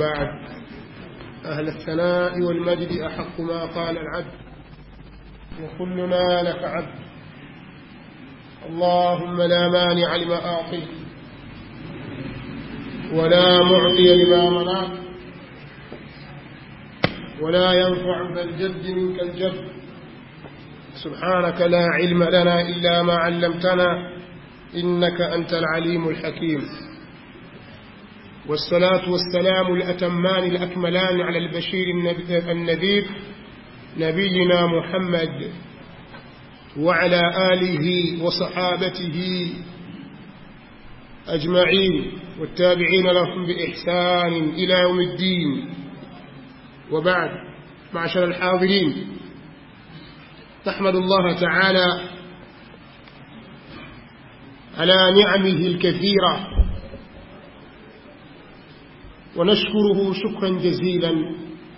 بعد أهل الثناء والمجد أحق ما قال العبد وكلنا لك عبد اللهم لا مانع لما أعطيت ولا معطي لما منعت ولا ينفع ذا الجد منك الجد سبحانك لا علم لنا إلا ما علمتنا إنك أنت العليم الحكيم والصلاة والسلام الأتمان الأكملان على البشير النذير نبينا محمد وعلى آله وصحابته أجمعين والتابعين لهم بإحسان إلى يوم الدين وبعد معشر الحاضرين نحمد الله تعالى على نعمه الكثيرة ونشكره شكرا جزيلا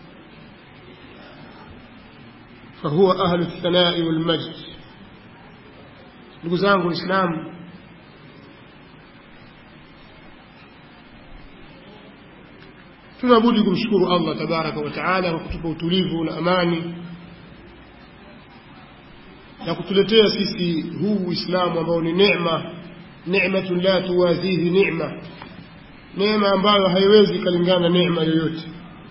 فهو أهل الثناء والمجد ndugu zangu Uislamu tunabudi kumshukuru Allah tabaraka wa taala kwa kutupa utulivu na amani na kutuletea sisi huu Uislamu ambao ni neema neematun la tuwazihi neema neema ambayo haiwezi kalingana neema yoyote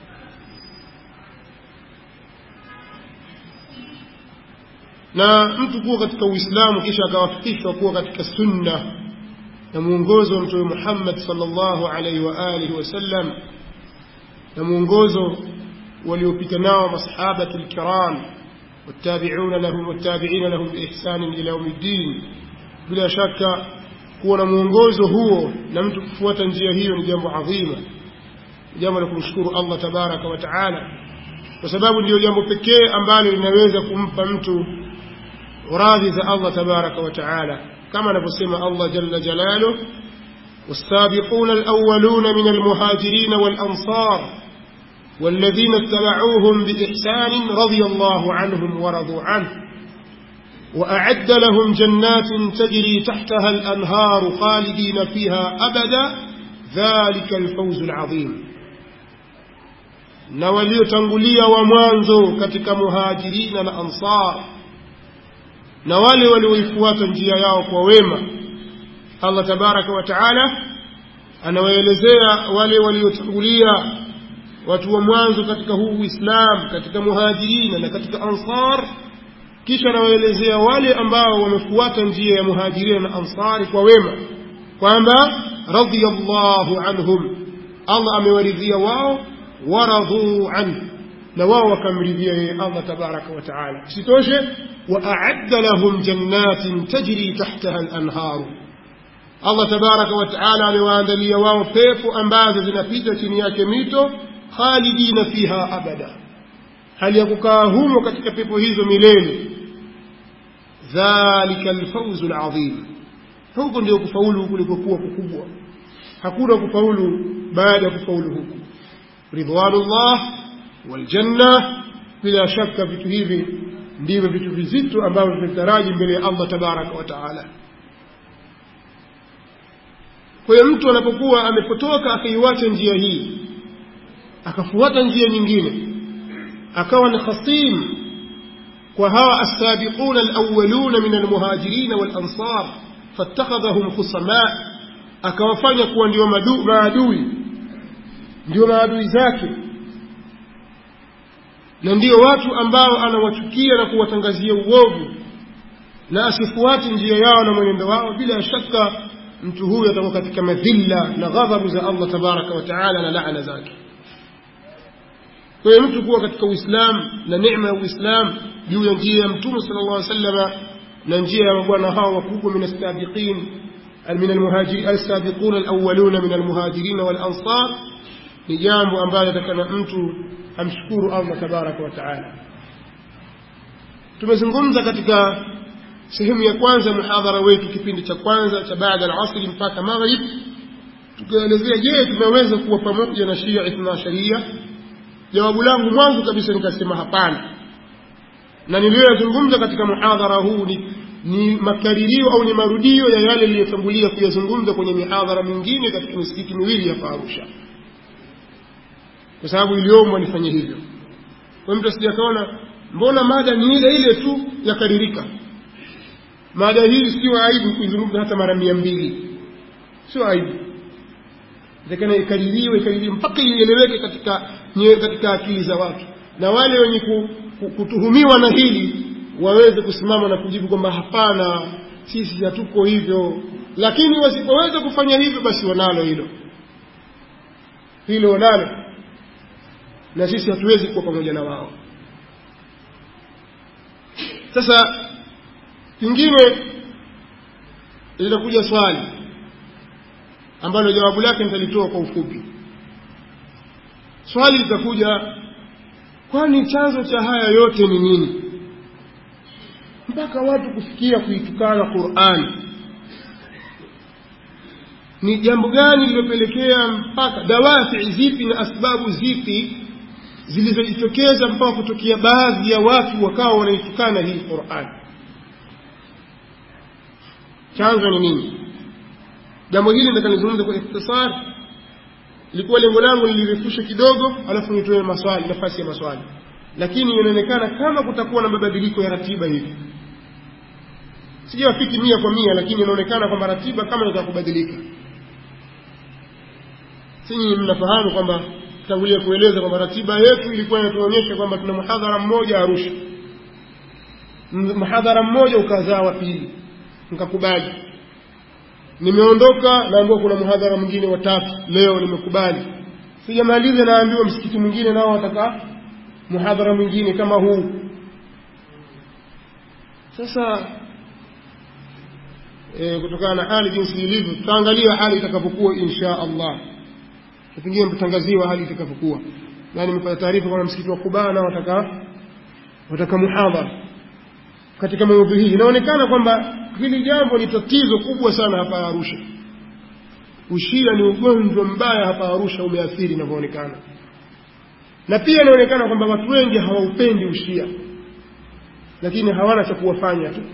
na mtu kuwa katika Uislamu kisha akawafikishwa kuwa katika sunna na mwongozo wa Mtume Muhammad sallallahu alaihi wa alihi wasallam na mwongozo waliopita nao masahaba kiram والتابعون لهم والتابعين لهم بإحسان إلى يوم الدين bila shaka kuwa na mwongozo huo na mtu kufuata njia hiyo ni jambo adhima jambo la kumshukuru Allah tabaraka wa taala kwa sababu ndiyo jambo pekee ambalo linaweza kumpa mtu radhi za Allah tabaraka wa taala kama anavyosema Allah jalla jalaluhu والسابقون الأولون من المهاجرين والأنصار والذين اتبعوهم بإحسان رضي الله عنهم ورضوا عنه وأعد لهم جنات تجري تحتها الأنهار خالدين فيها أبدا ذلك الفوز العظيم na waliotangulia wa mwanzo katika muhajirina na ansar na wale walioifuata njia yao kwa wema allah tabaraka wa taala anawaelezea wale waliotangulia watu wa mwanzo katika huu uislam katika muhajirina na katika ansar kisha anawaelezea wale ambao wamefuata njia ya muhajirina na ansari kwa wema kwamba radiyallahu anhum allah amewaridhia wao waradhuu anhu na wao wakamridhia yeye allah tabaraka wa taala isitoshe waaadda lahum jannatin tajri tahtaha lanharu allah tabaraka wa taala amewaandalia wao pepo ambazo zinapita chini yake mito khalidina fiha abada hali ya kukaa humo katika pepo hizo milele dhalika alfauzu alazim huku ndio kufaulu kulikokuwa kukubwa hakuna kufaulu baada ya kufaulu huku ridwanullah waljanna bila shaka vitu hivi ndivyo vitu vizito ambavyo tunataraji mbele ya allah tabaraka wa taala kwa hiyo mtu anapokuwa amepotoka akaiwacha njia hii akafuata njia nyingine akawa ni khasim kwa hawa assabiquna alawwaluna min almuhajirin walansar fattakhadhahum khusama akawafanya kuwa ndio maadui ndio maadui zake na ndio watu ambao anawachukia na kuwatangazia uovu na asifuate njia yao na mwenendo wao bila shaka mtu huyu atakuwa katika madhilla na ghadhabu za Allah tabaraka wa taala na laana zake kwa hiyo mtu kuwa katika uislamu na neema ya uislamu juu ya njia ya mtume sala llah salama na njia ya mabwana hao wakubwa min alsabiqin من المهاجرين السابقون الأولون من المهاجرين والأنصار ni jambo ambalo atakana mtu amshukuru Allah tabaraka wa taala. Tumezungumza katika sehemu ya kwanza muhadhara wetu, kipindi cha kwanza cha baada al-asri mpaka maghrib, tukaelezea, je, tunaweza kuwa pamoja na Shia Ithna Sharia? Jawabu langu mwanzo kabisa nikasema hapana, na niliyoyazungumza katika muhadhara huu ni ni makaririo au ni marudio ya yale niliyotangulia kuyazungumza kwenye mihadhara mingine katika misikiti miwili hapa Arusha kwa sababu iliombwa nifanye hivyo kwa mtu asije akaona mbona mada ni ile ile tu yakaririka mada hii sio aibu kuizungumza hata mara mia mbili sio aibu takana ikaririwe ikaririwe mpaka ieleweke katika nye, katika akili za watu na wale wenye ku, ku, kutuhumiwa na hili waweze kusimama na kujibu kwamba hapana sisi hatuko hivyo lakini wasipoweza kufanya hivyo basi wanalo hilo hilo wanalo na sisi hatuwezi kuwa pamoja na wao sasa kingine linakuja swali ambalo jawabu lake nitalitoa kwa ufupi swali litakuja kwani chanzo cha haya yote ni nini mpaka watu kufikia kuitukana qurani ni jambo gani lilopelekea mpaka dawafi zipi na asbabu zipi zilizojitokeza mpaka kutokea baadhi ya watu wakawa wanaitukana hii qurani chanzo ni nini jambo hili nitakalizungumza kwa ikhtisar ilikuwa lengo langu nilirefushe kidogo alafu nitoe maswali nafasi ya maswali lakini inaonekana kama kutakuwa na mabadiliko ya ratiba hivi sijawafiki mia kwa mia lakini inaonekana kwamba ratiba kama inataka kubadilika sinyi mnafahamu kwamba tangulia kueleza kwamba ratiba yetu ilikuwa inatuonyesha kwamba tuna muhadhara mmoja arusha muhadhara mmoja ukazaa wa pili nikakubali nimeondoka naambiwa kuna muhadhara mwingine watatu leo nimekubali sijamaliza naambiwa msikiti mwingine nao wataka muhadhara mwingine kama huu sasa e, kutokana na hali jinsi ilivyo tutaangalia hali itakapokuwa insha allah pengine mtatangaziwa hali itakapokuwa na nimepata taarifa kwamba msikiti wa kubaa nao wataka wataka muhadhara katika maudhui hii inaonekana kwamba hili jambo ni tatizo kubwa sana hapa Arusha. Ushia ni ugonjwa mbaya hapa Arusha, umeathiri inavyoonekana, na pia inaonekana kwamba watu wengi hawaupendi ushia, lakini hawana cha kuwafanya tu.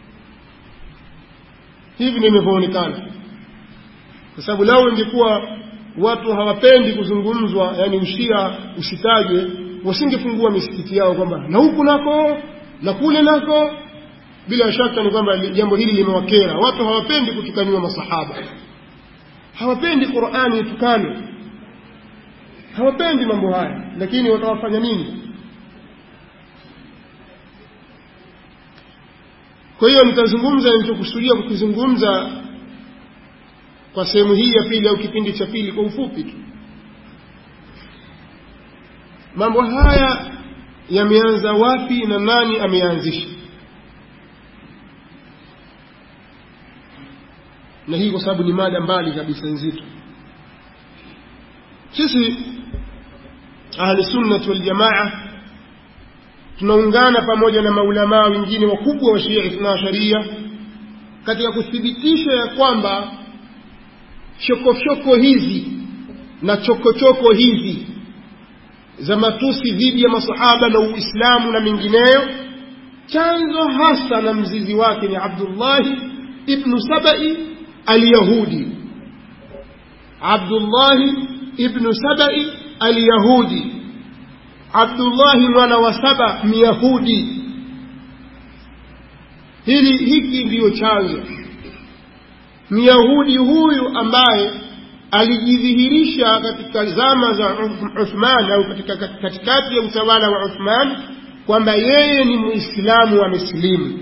Hivi ndivyo inavyoonekana, kwa sababu lao ingekuwa watu hawapendi kuzungumzwa, yani ushia usitajwe, wasingefungua misikiti yao kwamba na huku nako na kule nako bila shaka ni kwamba jambo hili limewakera watu hawapendi kutukaniwa masahaba hawapendi qurani itukane hawapendi mambo haya lakini watawafanya nini kwa hiyo nitazungumza nilichokusudia kukizungumza kwa sehemu hii ya pili au kipindi cha pili kwa ufupi tu mambo haya yameanza wapi na nani ameanzisha na hii kwa sababu ni mada mbali kabisa nzito sisi ahli sunnati waljamaa tunaungana pamoja na maulamaa wengine wakubwa wa shia ithna sharia katika kuthibitisha ya kwamba chokochoko hizi na chokochoko hizi za matusi dhidi ya masahaba na uislamu na mengineyo chanzo hasa na mzizi wake ni abdullahi ibnu sabai alyahudi abdullahi ibnu sabai alyahudi abdullahi mwana wa saba myahudi hili hiki ndiyo chanzo myahudi huyu ambaye alijidhihirisha katika zama za uthman au katika katikati ya utawala wa uthman kwamba yeye ni muislamu amesilimu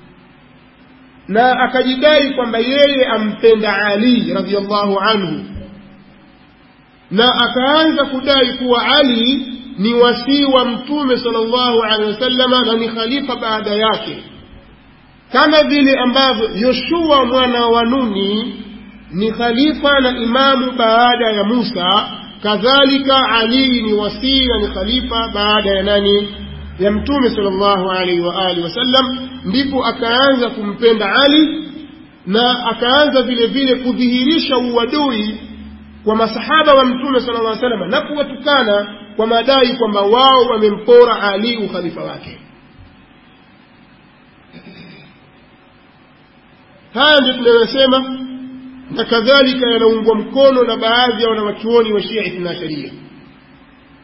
na akajidai kwamba yeye ampenda ali radiallahu anhu na akaanza kudai kuwa ali ni wasii wa mtume sallallahu alaihi wasallama na ni khalifa baada yake kama vile ambavyo yoshua mwana wa nuni ni khalifa na imamu baada ya musa kadhalika ali ni wasii na ni khalifa baada ya nani ya mtume sallallahu alaihi wa alihi wasallam ndipo akaanza kumpenda ali na akaanza vile vile kudhihirisha uadui kwa masahaba wa mtume sallallahu alaihi wasallam na kuwatukana kwa madai kwamba wao wamempora ali ukhalifa wake haya ndio tunayosema na kadhalika yanaungwa mkono na baadhi ya wanawachuoni wa shia ithna sharia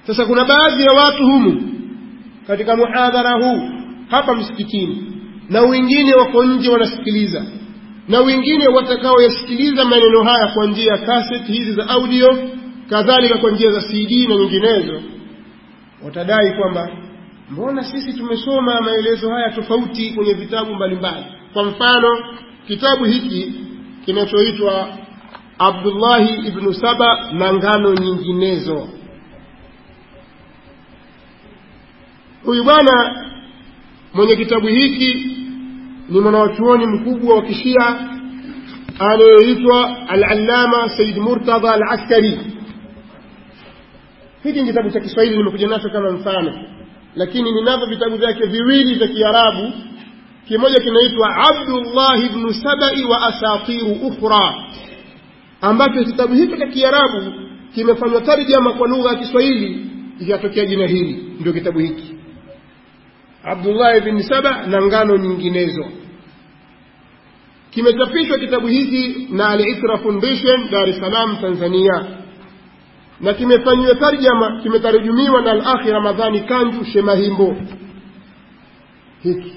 sasa kuna baadhi ya watu humu katika muhadhara huu hapa msikitini na wengine wako nje wanasikiliza na wengine watakaoyasikiliza maneno haya kwa njia ya kaseti hizi za audio kadhalika kwa njia za cd na nyinginezo watadai kwamba mbona sisi tumesoma maelezo haya tofauti kwenye vitabu mbalimbali kwa mfano kitabu hiki kinachoitwa abdullahi ibnu saba na ngano nyinginezo huyu bwana mwenye kitabu hiki ni mwanawachuoni mkubwa wa kishia anayeitwa alalama said murtadha al askari hiki ni kitabu cha kiswahili nimekuja nacho kama mfano lakini ninavyo vitabu vyake viwili vya kiarabu kimoja kinaitwa abdullah bnu sabai wa asatiru ukhra ambacho kitabu hicho cha kiarabu kimefanywa tarjama kwa lugha ya kiswahili ikatokea jina hili ndio kitabu hiki abdullah bni saba na ngano nyinginezo kimechapishwa kitabu hiki na al-Itra Foundation Dar es Salaam Tanzania na kimefanyiwa tarjama kimetarujumiwa na al-Akhi Ramadhani Kanju Shemahimbo hiki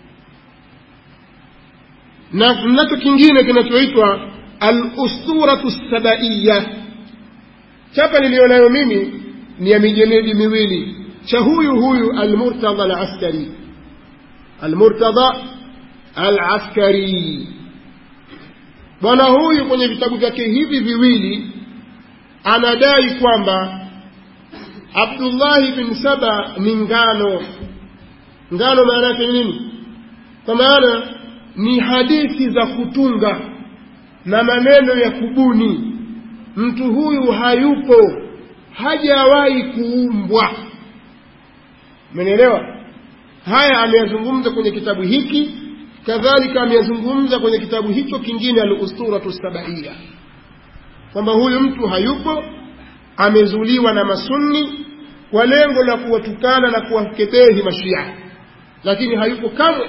na nacho kingine kinachoitwa al-Usturatu Sabaiya chapa nilionayo mimi ni ya mijeledi miwili cha huyu huyu al-Murtadha al-Askari al-Murtadha al-Askari bwana huyu kwenye vitabu vyake hivi viwili anadai kwamba abdullahi bin saba ni ngano ngano maana yake nini kwa maana ni hadithi za kutunga na maneno ya kubuni mtu huyu hayupo hajawahi kuumbwa umenielewa haya ameyazungumza kwenye kitabu hiki kadhalika ameyazungumza kwenye kitabu hicho kingine al-usturatu sabaiya kwamba huyu mtu hayupo amezuliwa na masunni kwa lengo la kuwatukana na kuwakebehi mashia lakini hayupo kamwe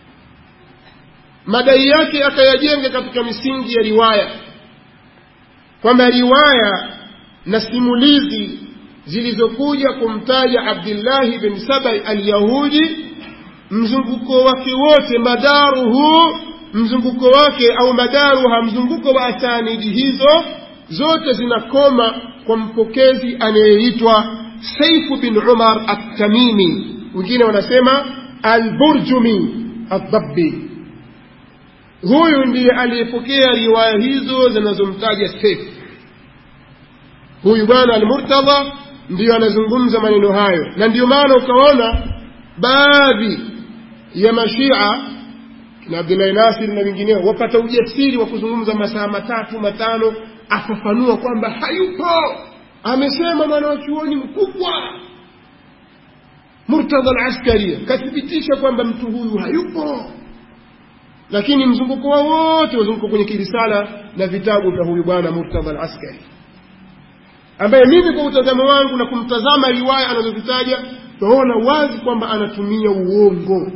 madai yake akayajenga katika misingi ya riwaya kwamba riwaya na simulizi zilizokuja kumtaja abdillahi bin sabai alyahudi mzunguko wake wote madaruhu mzunguko wake au madaruha mzunguko wa asanidi hizo zote zinakoma kwa mpokezi anayeitwa saifu bin umar attamimi wengine wanasema alburjumi aldabbi huyu ndiye aliyepokea riwaya hizo zinazomtaja saifu huyu bwana almurtadha ndiyo anazungumza maneno hayo na ndiyo maana ukaona baadhi ya mashia na abdullahi nasir na wengineo wapata ujasiri wa kuzungumza masaa matatu matano afafanua kwamba hayupo amesema mwanawachuoni mkubwa murtadha alaskari kathibitisha kwamba mtu huyu hayupo lakini mzunguko wao wote wazunguko kwenye kirisala na vitabu vya huyu bwana murtadha alaskari ambaye mimi kwa utazamo wangu na kumtazama riwaya anazozitaja tunaona wazi kwamba anatumia uongo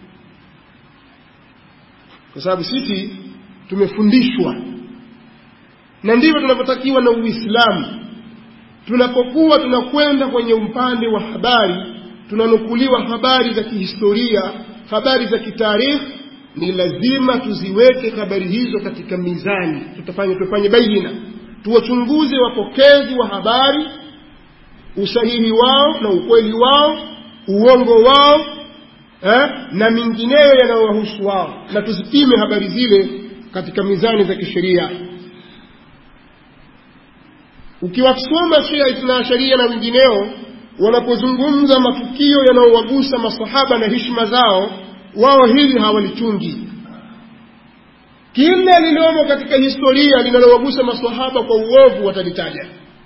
kwa sababu sisi tumefundishwa na ndivyo tunavyotakiwa na uislamu tunapokuwa tunakwenda kwenye upande wa habari tunanukuliwa habari za kihistoria habari za kitaarikhi ni lazima tuziweke habari hizo katika mizani tutafanya tufanye baina tuwachunguze wapokezi wa habari usahihi wao na ukweli wao uongo wao eh, na mingineyo yanayowahusu wao na tuzipime habari zile katika mizani za kisheria ukiwasoma shia ithna sharia na wengineo wanapozungumza matukio yanayowagusa masahaba na hishma zao wao hili hawalichungi kila liliomo katika historia linalowagusa masahaba kwa uovu watalitaja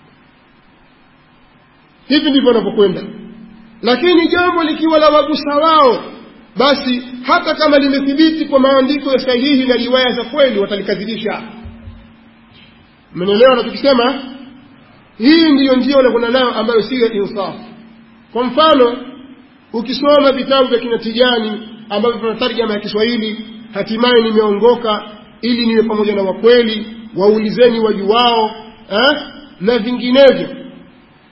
hivi ndivyo wanavyokwenda lakini jambo likiwa la wagusa wao basi hata kama limethibiti kwa maandiko ya sahihi na riwaya za kweli watalikadhibisha mnaelewa nachokisema hii ndiyo njia wanakwenda nayo ambayo siyo insafu kwa mfano ukisoma vitabu vya kina tijani ambavyo vina tarjama ya kiswahili hatimaye nimeongoka ili niwe pamoja na wakweli waulizeni wajuwao eh? na vinginevyo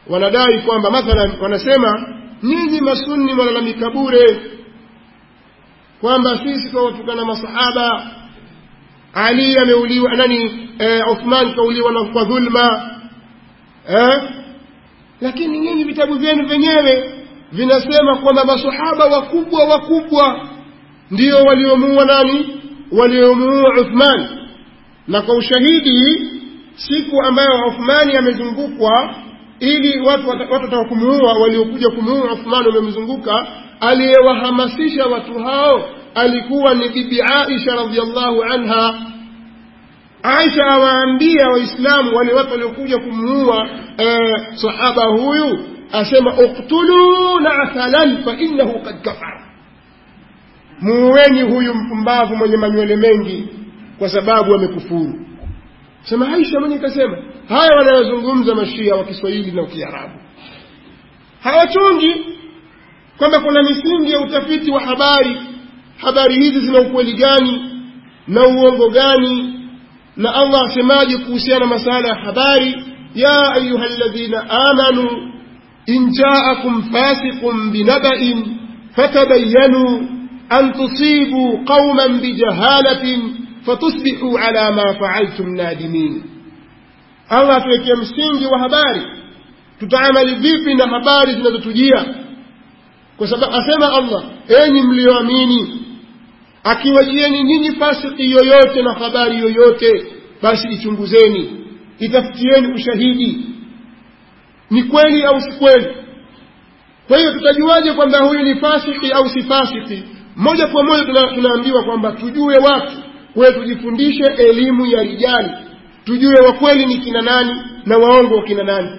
wanadai kwamba mathalan wanasema nyinyi masunni mwalalamika bure kwamba sisi twawatukana masahaba ali ameuliwa nani eh, uthman kauliwa na kwa dhulma eh? lakini nyinyi vitabu vyenu vyenyewe vinasema kwamba masahaba wakubwa wakubwa ndio waliomuua nani waliomuua uthman na kwa ushahidi siku ambayo uthmani amezungukwa ili watu watu wataka kumuua waliokuja kumuua uthmani wamemzunguka aliyewahamasisha watu hao alikuwa ni bibi aisha radiallahu anha aisha awaambia waislamu wale watu waliokuja kumuua eh, sahaba huyu asema uktuluu nathalan fainahu kad kafara muueni huyu mpumbavu mwenye manywele mengi kwa sababu amekufuru sema aisha mwenye kasema haya wanayozungumza mashia wa kiswahili na kiarabu hawachungi kwamba kuna misingi ya utafiti wa habari habari hizi zina ukweli gani na uongo gani na allah asemaje kuhusiana na masala ya habari ya ayuha ladhina amanu in jaakum fasiqun binabain fatabayanu an tusibu qauman bijahalatin fatusbihu ala ma faaltum nadimin allah atuwekea msingi wa habari tutaamali vipi na habari zinazotujia kwa sababu asema allah enyi mlioamini akiwajieni nyinyi fasiki yoyote na habari yoyote basi ichunguzeni itafutieni ushahidi ni kweli au si kweli kwa hiyo tutajuaje kwamba huyu ni fasiki au si fasiki moja kwa moja tuna, tunaambiwa kwamba tujue watu kwayo tujifundishe elimu ya rijali tujue wakweli ni kina nani na waongo wa kina nani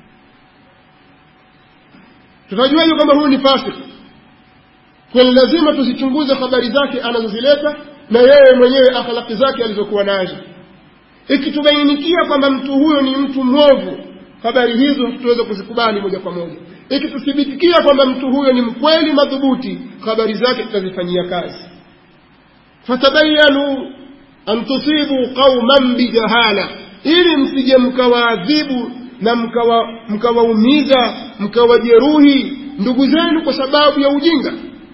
tutajuaje kwamba huyu ni fasiki kwani lazima tuzichunguze habari zake anazozileta na yeye mwenyewe akhlaki zake alizokuwa nazo ikitubainikia kwamba mtu huyo ni mtu mwovu habari hizo tutaweza kuzikubali moja kwa moja ikituthibitikia kwamba mtu huyo ni mkweli madhubuti habari zake tutazifanyia kazi fatabayanu an tusibu qauman bijahala ili msije mkawaadhibu na mkawaumiza mkawa mkawajeruhi ndugu zenu kwa sababu ya ujinga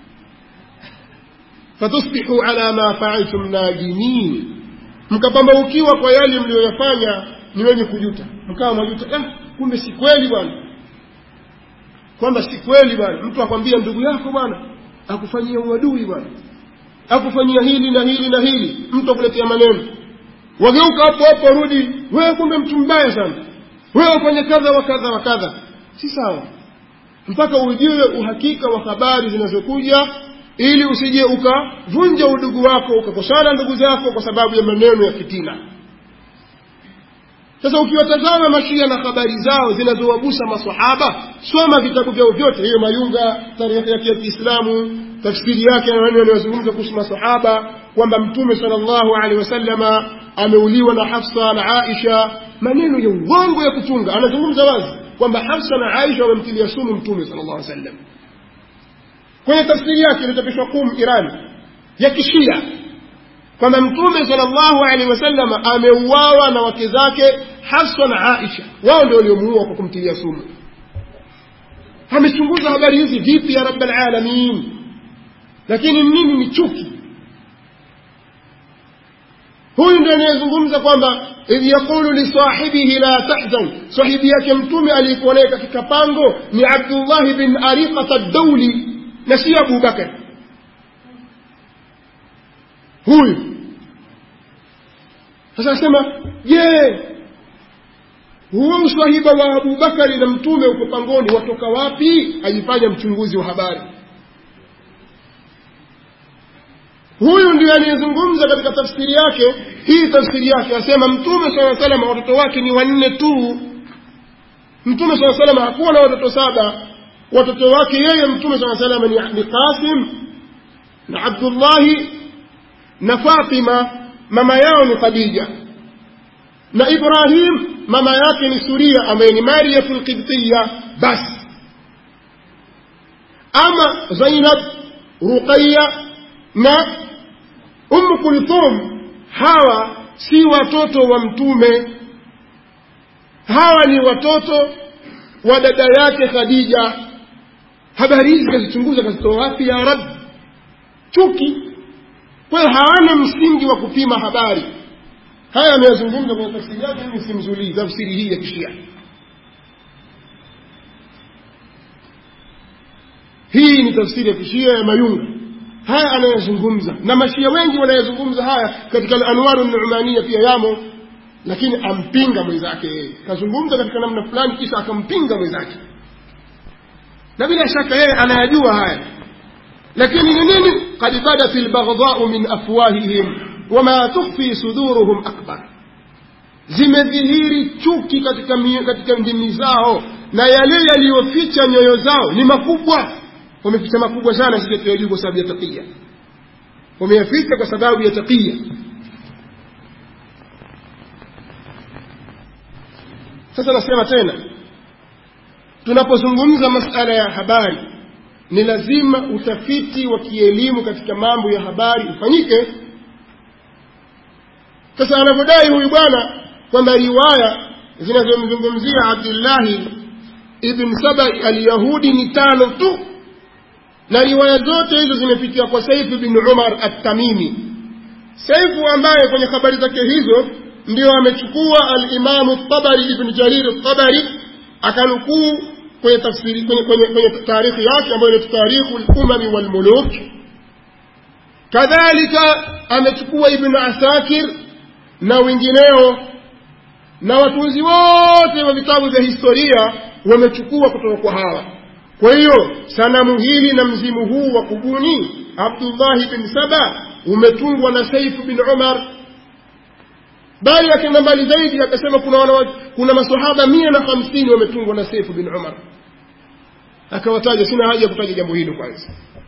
fatusbihu ala ma faaltum nadimin mkapambaukiwa kwa yale mliyoyafanya ni wenye kujuta mkawa mwajuta eh, kumbe si kweli bwana kwamba si kweli bwana mtu akwambia ndugu yako bwana akufanyia uadui bwana akufanyia hili na hili na hili mtu akuletea maneno wageuka hapo hapo warudi wewe kumbe mtu mbaya sana wewe ufanye kadha wa kadha wa kadha si sawa mpaka ujue uhakika wa habari zinazokuja ili usije ukavunja udugu wako ukakosana ndugu zako kwa sababu ya maneno ya fitina sasa ukiwatazama mashia na habari zao zinazowagusa masahaba soma vitabu vyao vyote hiyo mayunga tarehe yake ya kiislamu tafsiri yake na maneno yanayozungumza kuhusu masahaba kwamba mtume sallallahu alaihi wasallama ameuliwa na hafsa na aisha maneno ya uongo ya kutunga anazungumza wazi kwamba hafsa na aisha wamemtilia sumu mtume sallallahu alaihi wasallam kwenye tafsiri yake iliyochapishwa kum iran ya kishia kwamba mtume sallallahu alaihi wasallam ameuawa na wake zake hafsa na aisha wao ndio waliomuua kwa kumtilia sumu amechunguza habari hizi vipi ya rabbal alamin lakini nini ni chuki huyu ndio anayezungumza kwamba idh yaqulu lisahibihi la tahzan sahibi yake mtume aliyekuwa naye katika pango ni abdullahi bin ariqata dauli na si abu bakar huyu sasa asema je huo uswahiba wa abubakari na mtume uko pangoni watoka wapi ajifanya mchunguzi wa habari huyu ndiye aliyezungumza katika tafsiri yake hii tafsiri yake asema mtume saa salama watoto wake ni wanne tu mtume saa salama hakuwa na watoto saba watoto wake yeye mtume saa salama ni, ni qasim na abdullahi na fatima mama yao ni khadija na ibrahim mama yake ni suria ambaye ni mariyatu lqibtiya basi ama zainab ruqaya na umu kulthum hawa si watoto wa mtume hawa ni watoto wa dada yake khadija habari hizi kazichunguza kazitoa wapi ya rab chuki kwa hiyo hawana msingi wa kupima habari haya ameyazungumza kwenye tafsiri yake mimi simzulii tafsiri hii ya kishia hii ni tafsiri ya kishia ya mayunga haya anayazungumza na mashia wengi wanayazungumza haya katika al-anwaru numania pia yamo lakini ampinga mwenzake yeye kazungumza katika namna fulani kisha akampinga mwenzake na bila shaka yeye anayajua haya lakini ni nini qad badat albaghdha'u min afwahihim wama tukhfi suduruhum akbar zimedhihiri chuki katika, katika ndimi zao na yale yaliyoficha nyoyo zao ni makubwa wameficha makubwa sana sisi tuyajua kwa sababu ya taqiya wameyaficha kwa sababu ya taqiya sasa nasema tena tunapozungumza masala ya habari ni lazima utafiti wa kielimu katika mambo ya habari ufanyike sasa anavyodai huyu bwana kwamba riwaya zinazomzungumzia abdullahi ibn sabai alyahudi ni tano tu na riwaya zote hizo zimepitia kwa saifu bin umar at-tamimi saifu ambaye kwenye habari zake hizo ndio amechukua alimamu tabari ibn jarir tabari akanukuu kwenye tafsiri kwenye, kwenye, kwenye taarikhi yake ambayo ni tarikhu lumami walmuluk kadhalika amechukua ibn asakir na wengineo na watunzi wote wa vitabu vya historia wamechukua kutoka kwa hawa kwa hiyo sanamu hili na mzimu huu wa kubuni abdullahi bin saba umetungwa na saifu bin umar bali akaenda mbali zaidi akasema kuna wana, kuna masahaba mia na hamsini wametungwa na saifu bin umar akawataja sina haja ya kutaja jambo hilo kwanza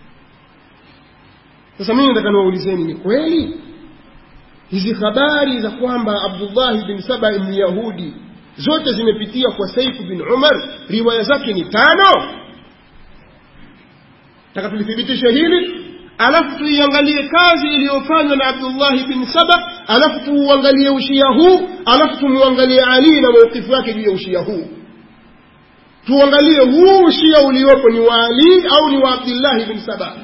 sasa mimi nataka niwaulizeni ni kweli hizi habari za kwamba abdullahi bin saba ni yahudi zote zimepitia kwa saifu bin umar riwaya zake ni tano taka tulithibitishe hili alafu tuiangalie kazi iliyofanywa na abdullahi bin saba alafu tuuangalie ushia huu alafu tumuangalie ali na maukifu wake juu ya ushia huu tuangalie huu ushia uliopo ni wa ali au ni wa abdullahi bin saba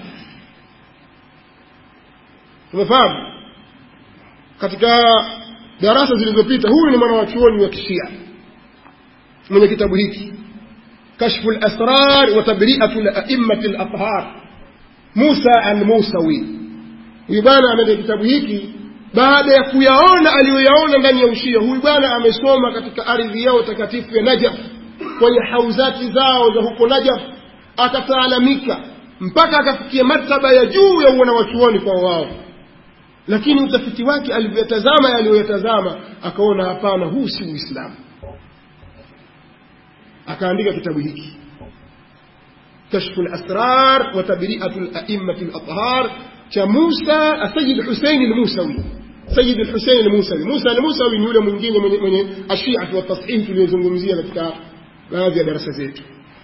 tumefahamu katika darasa zilizopita huyu ni mwana wa chuoni wa kishia mwenye kitabu hiki kashfu lasrar wa tabriatu laimati lathhar musa almusawi huyu bwana ameenda kitabu hiki baada ya kuyaona aliyoyaona ndani ya ushia huyu bwana amesoma katika ardhi yao takatifu ya najaf kwenye hauzati zao za huko najaf akataalamika mpaka akafikia martaba ya juu ya uona wachuoni kwa wao lakini utafiti wake alivyoyatazama yaliyoyatazama akaona hapana huu si uislamu akaandika kitabu hiki kashfu lasrar wa tabriatu laimati lathhar cha musa sayid husein lmusawi sayid lhusein lmusawi musa lmusawi ni yule mwingine mwenye, mwenye ashiatu watashihi tuliyozungumzia katika baadhi ya darasa zetu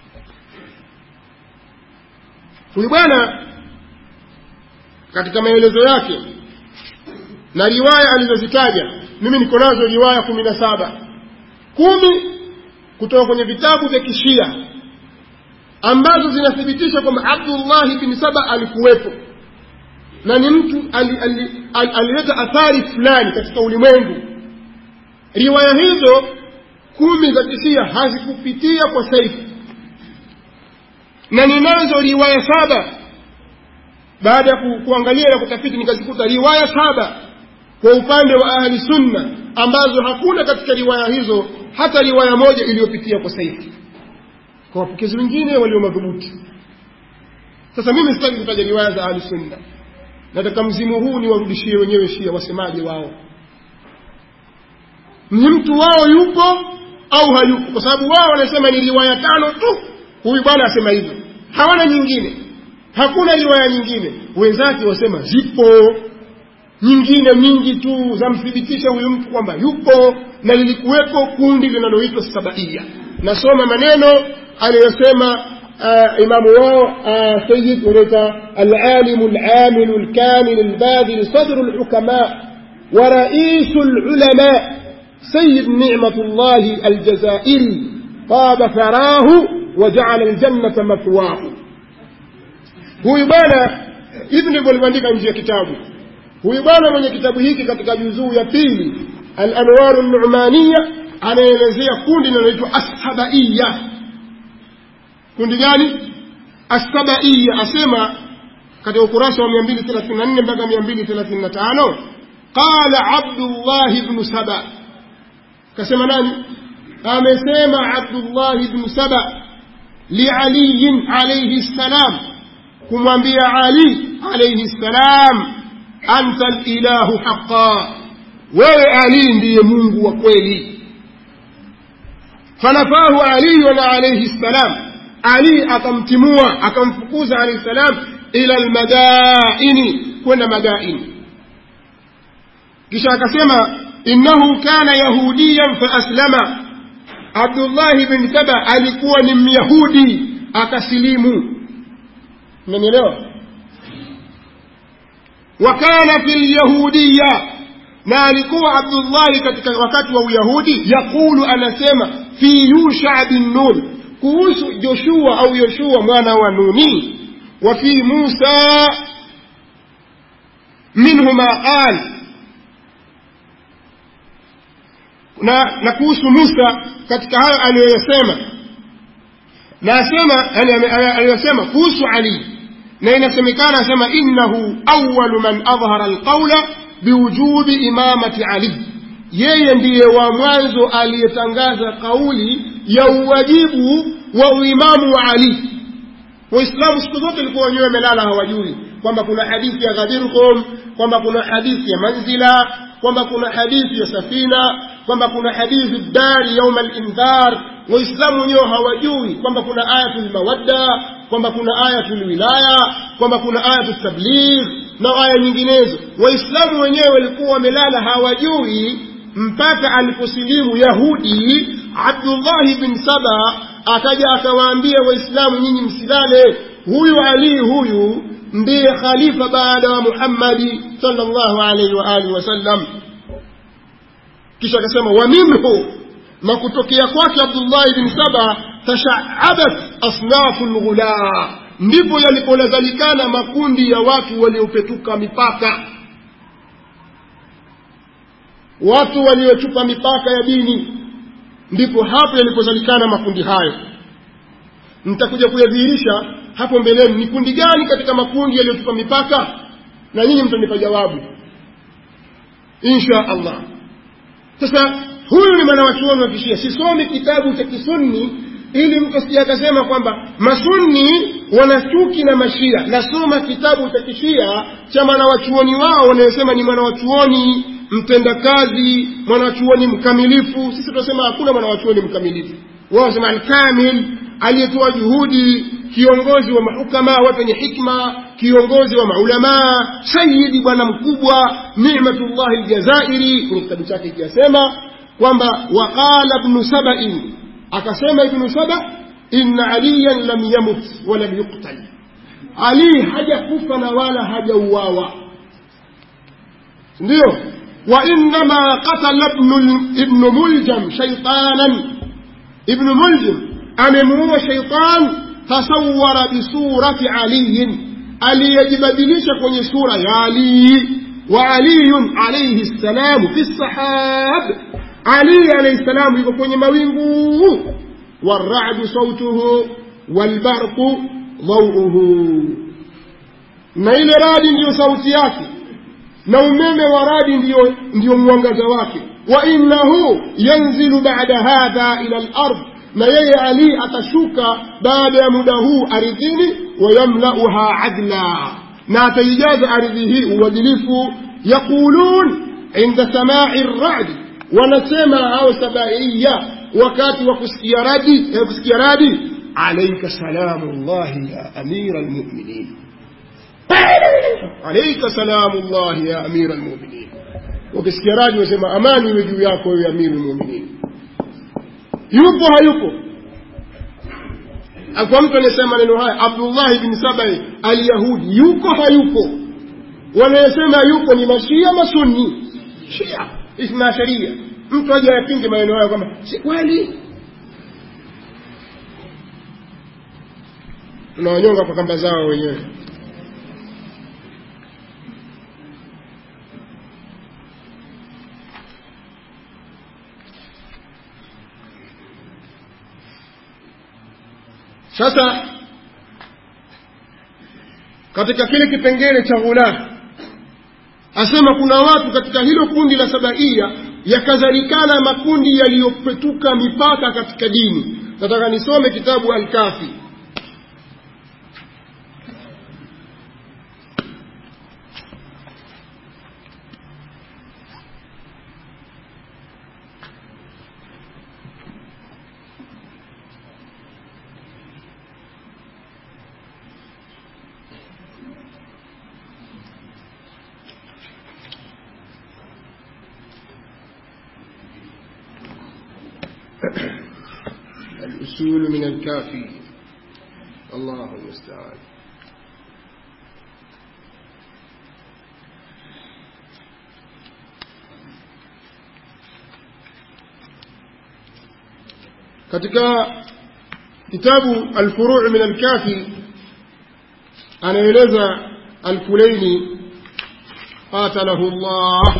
huyu bwana katika maelezo yake na riwaya alizozitaja mimi niko nazo riwaya kumi na saba kumi kutoka kwenye vitabu vya kishia ambazo zinathibitisha kwamba abdullahi bin saba alikuwepo na ni mtu alileta ali, ali, ali athari fulani katika ulimwengu riwaya hizo kumi za kishia hazikupitia kwa saifu na ninazo riwaya saba baada ya ku, kuangalia na kutafiti nikazikuta riwaya saba kwa upande wa ahli sunna ambazo hakuna katika riwaya hizo hata riwaya moja iliyopitia kwa saifi kwa wapokezi wengine walio madhubuti sasa mimi sitaki kutaja riwaya za ahli sunna nataka mzimu huu niwarudishie wenyewe shia wasemaje wao ni mtu wao yupo au hayupo kwa sababu wao wanasema ni riwaya tano tu huyu bwana asema hivyo hawana nyingine hakuna riwaya nyingine wenzake wasema zipo nyingine nyingi tu zamthibitisha huyu mtu kwamba yupo na lilikuwepo kundi linaloitwa sabaia nasoma maneno aliyosema uh, imamu wao uh, sayid unaita alalimu lamilu lkamilu lbadhil sadru lhukama ورئيس العلماء سيد نعمة الله الجزائري طاب ثراه وجعل الجنة مثواه huyu bwana hivi ndivyo alivyoandika nje ya kitabu huyu bwana mwenye kitabu hiki katika juzuu ya pili al-anwaru numaniya anaelezea kundi linaloitwa ashabaiya kundi gani ashabaiya asema katika ukurasa wa 234 mpaka 235 qala abdullah ibn saba kasema nani amesema abdullah ibn saba lialiyin alayhi salam kumwambia ali alayhi salam anta lilahu haqa wewe ali ndiye mungu wa kweli fanafahu aliyun alayhi salam ali akamtimua akamfukuza alayhi salam ila almadaini kwenda madaini kisha akasema innahu kana yahudiyan faaslama abdullahi bin saba alikuwa ni myahudi akasilimu umenielewa wakana fi lyahudiya na alikuwa abdullahi katika wakati wa uyahudi yaqulu anasema fi yusha bin nun kuhusu joshua au yoshua mwana wa nuni wa fi musa minhuma qal na, na kuhusu musa katika hayo aliyoyasema na asema aliyosema kuhusu ali na inasemekana asema innahu awalu man adhhara alqaula biwujubi imamati ali yeye ndiye wa mwanzo aliyetangaza kauli ya uwajibu wa uimamu wa ali waislamu siku zote ilikuwa wenyewe wamelala hawajui kwamba kuna hadithi ya ghadirkum kwamba kuna hadithi ya manzila kwamba kuna hadithi ya safina kwamba kuna hadithi dari yauma lindhar waislamu wenyewe hawajui kwamba kuna ayatul mawadda kwamba kuna ayatul wilaya kwamba kuna ayatul tabligh na aya nyinginezo waislamu wenyewe walikuwa wamelala hawajui mpaka aliposilimu yahudi abdullahi bin saba akaja akawaambia waislamu nyinyi msilale huyu ali huyu ndiye khalifa baada wa muhammadi sallallahu alaihi wa alihi wasallam kisha akasema wa minhu na kutokea kwake abdullahi bin saba tashaabat asnafu lghulaa ndipo yaliponazalikana makundi ya watu waliopetuka mipaka watu waliochupa mipaka ya dini ndipo hapo yalipozalikana makundi hayo nitakuja kuyadhihirisha hapo mbeleni ni kundi gani katika makundi yaliyochupa mipaka na nyinyi mtanipa jawabu insha allah sasa huyu ni mwanawachuoni wa kishia sisomi kitabu cha kisunni ili mtu asije akasema kwamba masunni wanachuki na mashia nasoma kitabu cha kishia cha mwanawachuoni wao wanayosema ni mwanawachuoni mtendakazi mwanawachuoni mkamilifu sisi tunasema hakuna mwanawachuoni mkamilifu wao wanasema alkamil aliyetoa juhudi kiongozi wa mahukama watu wenye hikma kiongozi wa maulamaa sayidi bwana mkubwa nimatullahi ljazairi kwenye kitabu chake ikiyasema kwamba waqala bnu sabain akasema ibnu saba inna aliyan lam yamut walam yuktal ali hajakufa na wala hajauawa ndio وإنما قتل ابن ابن ملجم شيطانا ابن ملجم أممه شيطان تصور بصورة علي aliyejibadilisha kwenye sura ya Ali wa aliyun alayhi salam fi sahab Ali alayhi salam yuko kwenye mawingu warra'du sautuhu walbarqu dhawuhu na ile radi ndiyo sauti yake na umeme wa radi ndiyo, ndiyo mwangaza wake wa innahu yanzilu ba'da hadha ila al-ard na yeye ali atashuka baada ya muda huu ardhini wayamlauha adla na ataijaza ardhi hii uadilifu yaqulun inda samai radi wanasema hao sabaiya wakati wa kusikia radi kusikia radi alaika salamu llahi ya amira lmuminin alaika salamu llahi ya amira lmuminin wakisikia radi wasema amani iwe juu yako wewe amiru lmuminin yupo hayupo kwa mtu anayesema maneno haya abdullahi bin sabai alyahudi yuko hayupo wanayesema yupo ni mashia masunni shia ithna sharia mtu aje ayapinge maneno hayo kwamba si kweli unawanyonga kwa kamba zao wenyewe sasa katika kile kipengele cha ghula asema kuna watu katika hilo kundi la sabaia yakadhalikana makundi yaliyopetuka mipaka katika dini nataka nisome kitabu alkafi الأصول من الكافي الله المستعان katika kitabu alfuruu min alkafi anaeleza alkulaini qatalahu llah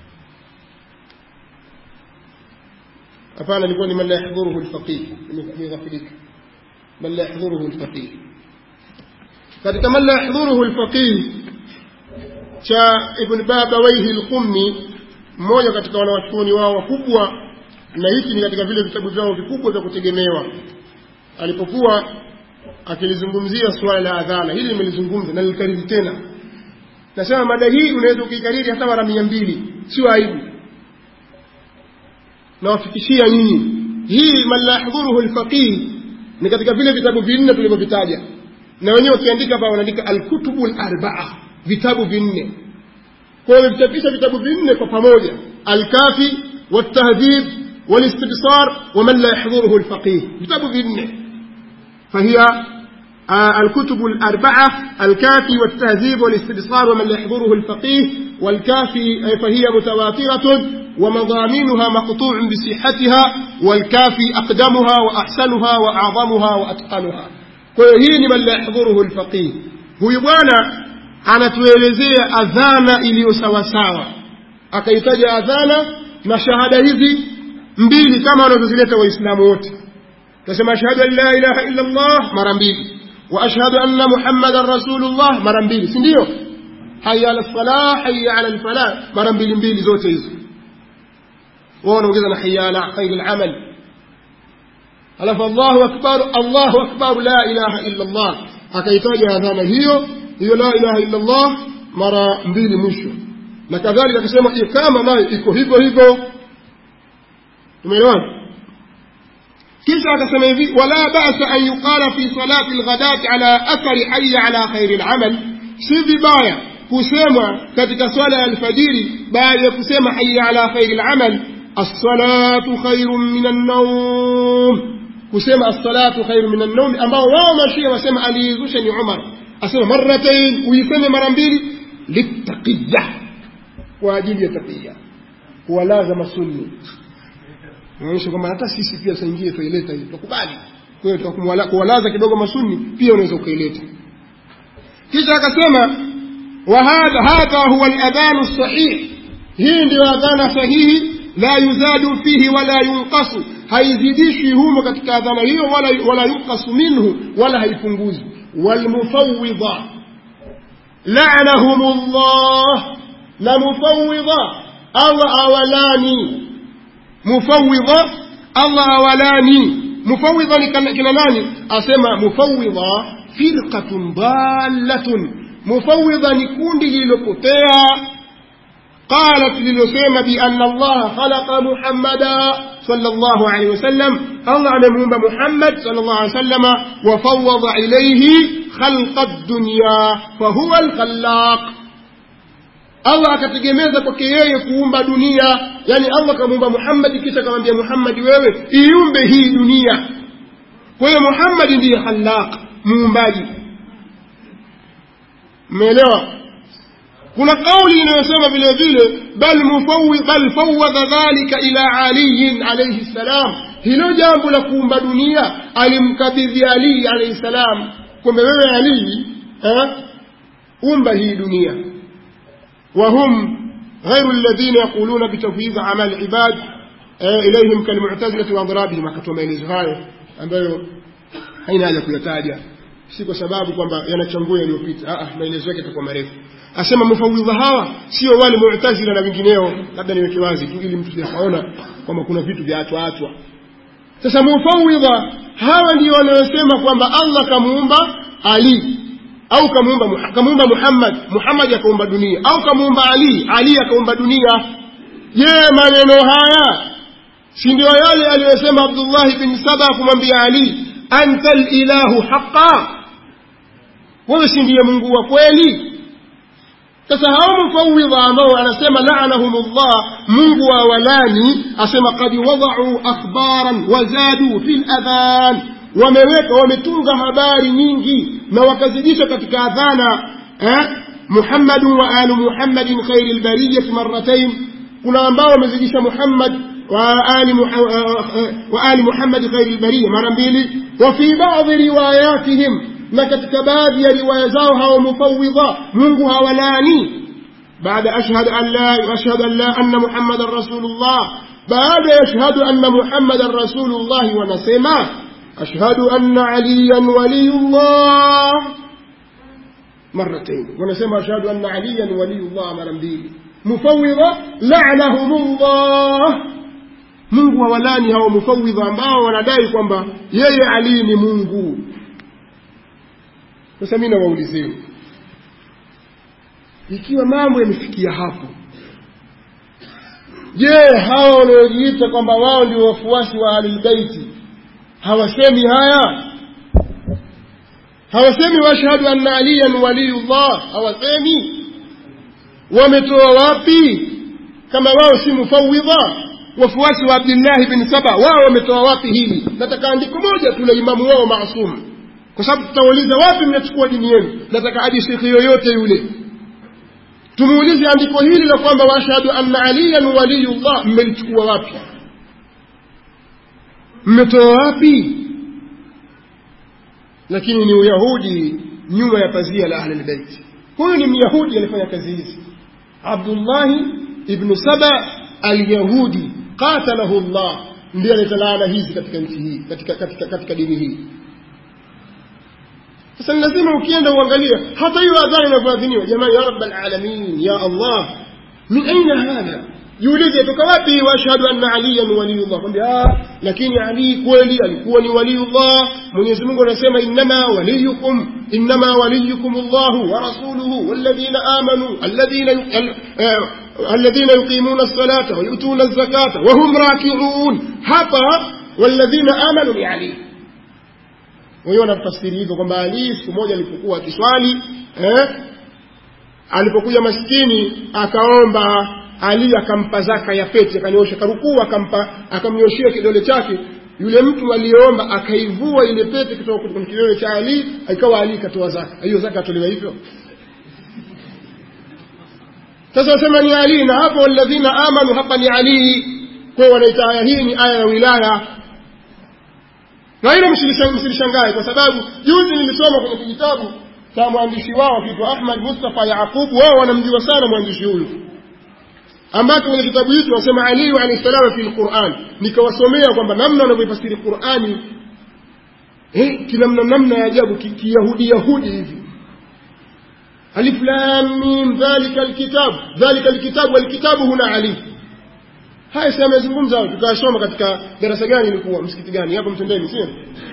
hapana ilikuwa ni man la yahdhuruhu lfaqih imeghafilika man la yahdhuruhu lfaqih katika man la yahdhuruhu lfaqih cha ibn babawaihi lqummi mmoja katika wanawachuoni wao wakubwa na hiki ni katika vile vitabu vyao vikubwa vya kutegemewa alipokuwa akilizungumzia suala la adhana hili nimelizungumza na nilikariri tena nasema mada hii unaweza ukiikariri hata mara mia mbili sio aibu nawafikishia nyinyi hii man la yahdhuruhu lfaqih ni katika vile vitabu vinne tulivyovitaja na wenyewe wakiandika hapa wanaandika alkutubu larbaa vitabu vinne kwa hiyo wamevichapisha vitabu vinne kwa pamoja alkafi waltahdhib والاستبصار ومن لا يحضره الفقيه كتاب في فهي آه الكتب الأربعة الكافي والتهذيب والاستبصار ومن لا يحضره الفقيه والكافي فهي متواترة ومضامينها مقطوع بصحتها والكافي أقدمها وأحسنها وأعظمها وأتقنها وهي من لا يحضره الفقيه هو يبوانا anatuelezea adhana iliyo sawasawa akaitaja adhana na shahada hizi mbili kama wanavyozileta waislamu wote tasema ashhadu an la ilaha illa allah mara mbili wa ashhadu anna muhammadan rasulullah mara mbili si ndio haya ala salah haya ala lfalah mara mbili mbili zote hizo wao wanaongeza na haya ala khairi lamal alafu allahu akbar allahu akbar la ilaha illa allah akaitaja adhana hiyo hiyo la ilaha illa allah mara mbili mwisho na kadhalika akisema ikama nayo iko hivyo hivyo tumeelewana kisha akasema hivi wala basa an yuqala fi salati lghadati ala athari haya ala khairi lamal si vibaya kusemwa katika swala ya alfajiri baada ya kusema haya ala khairi lamal assalatu khairun min annaum kusema assalatu khairu min annaum ambao wao mashia wasema aliizusha ni umar asema marratain uiseme mara mbili litaqiya kwa ajili ya taqiya kuwalaza sunni inaonyesha kwamba hata sisi pia saa ingine tuileta hii tukubali kwa hiyo kuwalaza kidogo masuni pia unaweza ukaileta kisha akasema wa hadha hadha huwa aladhanu sahih hii ndio adhana sahihi la yuzadu fihi wala yunqasu haizidishwi humo katika adhana hiyo wala wala yunqasu minhu wala haipunguzwi walmufawwidha la'anahum Allah na mufawwidha awa awalani mufawidha allah awalani mufawidha ni kina nani asema mufawidha firqatun dallatun mufawidha ni kundi lililopotea qalat lililosema bianna allaha khalaqa muhammada صلى الله عليه وسلم الله أمم محمد صلى الله عليه وسلم وفوض إليه خلق الدنيا فهو الخلاق allah akategemeza kwake yeye kuumba dunia yani allah kamuumba muhammadi kisha akamwambia muhammadi wewe iumbe hii dunia kwa hiyo muhammadi ndiye khalaq muumbaji mmeelewa kuna kauli inayosema vile vile bal mufawi bal fawadha dhalika ila aliyin alayhi salam hilo jambo la kuumba dunia alimkabidhi ali alayhi salam kwamba wewe alii eh, umba hii dunia wahum غير الذين يقولون بتفويض أعمال العباد إليهم كالمعتزلة وأضرابهم akatoa maelezo hayo ambayo haina haja kuyataja si kwa sababu kwamba yanachangua yaliyopita ah maelezo yake yatakuwa marefu asema mufawidha hawa sio wale mu'tazila na wengineo labda niweke wazi tu ili mtu aone kwamba kuna vitu vya atwa atwa sasa mufawidha hawa ndio wanaosema kwamba Allah kamuumba Ali au kamuumba kamuumba Muhammad Muhammad akaumba dunia au kamuumba Ali Ali akaumba dunia je maneno haya si ndio yale aliyosema Abdullah bin Saba kumwambia Ali anta ilahu haqa wewe si ndiye Mungu wa kweli sasa hao mufawidha ambao anasema la'anahumullah Mungu wa walani asema qad wada'u akhbaran wazadu fil adhan wameweka wametunga habari nyingi na wakazidisha katika adhana eh Muhammad wa alu Muhammadin khairil bariyah marratayn kuna ambao wamezidisha Muhammad wa ali wa ali Muhammad khairil bariyah mara mbili wa fi ba'd riwayatihim na katika baadhi ya riwaya zao hao mufawidha Mungu hawalani baada ashhadu an la ashhadu an la anna Muhammadar rasulullah baada yashhadu anna Muhammadar rasulullah wanasema أشهد أن عليا ولي الله مرتين ونسمى أشهد أن عليا ولي الله مرتين مفوضة لعنهم الله mungu hawalani hao mufawidha ambao wanadai kwamba yeye ali ni mungu sasa mi nawaulizeni ikiwa mambo yamefikia hapo je hawa wanaojiita kwamba wao ndio wafuasi wa ahlulbeiti hawasemi haya hawasemi washhadu anna aliyan waliyullah hawasemi wametoa wapi kama wao si mufawidha wafuasi wa abdillahi bin saba wao wametoa wapi hili nataka andiko moja tu la imamu wao maasum kwa sababu tutauliza wapi mnachukua dini yenu nataka hadi shekhi yoyote yule tumuulize andiko hili la kwamba washhadu anna aliyan waliyullah mmelichukua wapi mmetoa wapi lakini ni uyahudi nyuma ya pazia la ahlulbeiti huyu ni myahudi alifanya kazi hizi abdullahi ibnu saba alyahudi qatalahu llah ndiye aleta laana hizi katika nchi hii katika, katika, katika dini hii sasa ni lazima ukienda uangalie hata hiyo adhani inavyoadhiniwa jamani ya rabb alalamin ya allah min aina hadha jiulize toka wapi washhadu anna aliyan waliyullah kwambia lakini ali kweli alikuwa ni waliyullah mwenyezi mungu anasema innama waliyukum innama waliyukum llahu wa rasuluhu walladhina amanu alladhina الذين يقيمون الصلاة ويؤتون الزكاة وهم راكعون hapa والذين آمنوا ni Ali wenyewe wanatafsiri hivyo kwamba Ali siku moja alipokuwa akiswali eh, alipokuja maskini akaomba ali akampa zaka ya pete akanyosha karukuu akampa akamnyoshia kidole chake yule mtu aliyeomba akaivua ile pete kutoka kwenye kidole cha ali ikawa ali ikatoa zaka hiyo zaka atolewa hivyo sasa wasema ni ali na hapo walladhina amanu hapa ni ali kwa hiyo wanaita aya hii ni aya ya wilaya na ile msilishangae kwa sababu juzi nilisoma kwenye kijitabu cha mwandishi wao kitwa ahmad mustafa yaqub wao wanamjua sana mwandishi huyu ambacho kwenye kitabu hicho wasema Ali alayhi salam fi alquran nikawasomea kwamba namna wanavyofasiri Qur'ani eh kinamna namna ya ajabu kiyahudi yahudi hivi alif lam mim dhalika alkitab dhalika alkitab walkitabu huna ali haya sasa amezungumza tukasoma katika darasa gani ilikuwa msikiti gani hapo mtendeni sio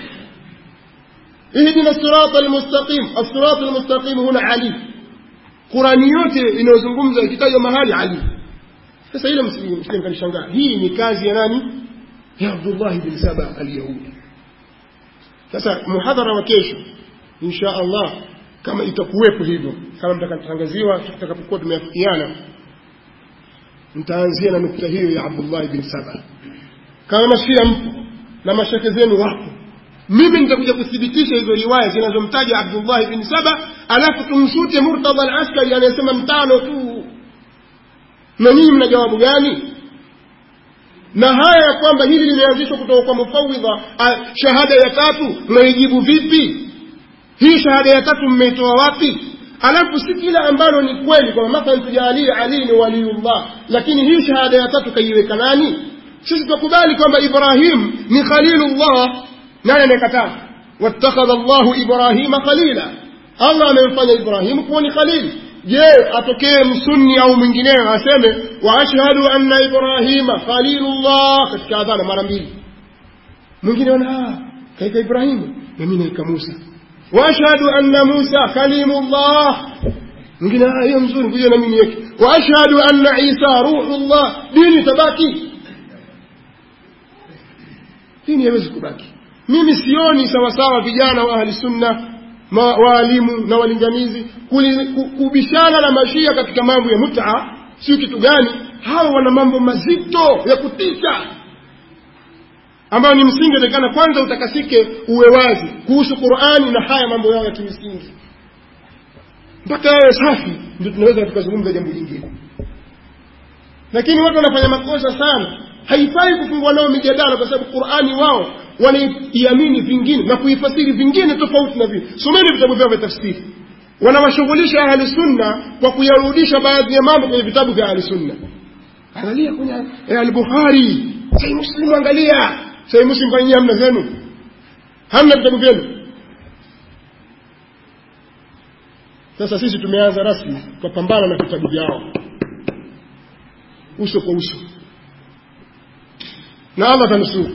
ihdina sirata almustaqim as-sirata almustaqim huna ali Qurani yote inayozungumza ikitajwa mahali ali sasa ile msije mkanishangaa hii ni kazi ya nani ya Abdullah bin Saba al-Yahudi sasa muhadhara wa kesho insha Allah kama itakuwepo hivyo kama mtakatangaziwa tutakapokuwa tumeafikiana mtaanzia na nukta hiyo ya Abdullah bin Saba kama mashia mpo na mashake zenu wapo mimi nitakuja kuthibitisha hizo riwaya zinazomtaja Abdullah bin Saba alafu tumshute Murtadha al-Askari anayesema mtano tu na nyinyi mna jawabu gani na haya ya kwamba hili limeanzishwa kutoka kwa mufawidha shahada ya tatu mnaijibu vipi hii shahada ya tatu mmeitoa wapi alafu si kila ambalo ni kweli kwamba mathalan tujalie ali ni waliyullah lakini hii shahada ya tatu kaiweka nani sisi tukubali kwamba ibrahim ni khalilullah nani anayekataa wattakhadha llahu ibrahima khalila allah amemfanya ibrahimu kuwa ni khalili je atokee msunni au mwingineo aseme wa ashhadu anna ibrahima khalilullah katika adhana mara mbili mwingine ona kaika ibrahimu nami naika musa wa ashhadu anna musa kalimullah mwingine hiyo mzuri kuja nami niweke wa ashhadu anna isa ruhullah dini tabaki dini haiwezi kubaki mimi sioni sawasawa vijana wa ahli sunna waalimu na walinganizi kubishana na mashia katika mambo ya muta sio kitu gani hawa wana mambo mazito ya kutisha ambayo ni msingi atakana kwanza utakasike uwe wazi kuhusu qurani na haya mambo yao ya kimsingi mpaka yawe safi ndio tunaweza tukazungumza jambo jingine lakini watu wanafanya makosa sana haifai kufungua nao mijadala kwa sababu qurani wao wanaiamini vingine na kuifasiri vingine tofauti na vile someni vitabu vyao vya tafsiri wanawashughulisha ahli sunna kwa kuyarudisha baadhi ya mambo kwenye vitabu vya ahli sunna angalia kwenye eh, al-bukhari sahih muslim angalia sahih muslim kwa nyinyi hamna zenu hamna vitabu vyenu sasa sisi tumeanza rasmi kupambana na vitabu vyao uso kwa uso na Allah tanusuru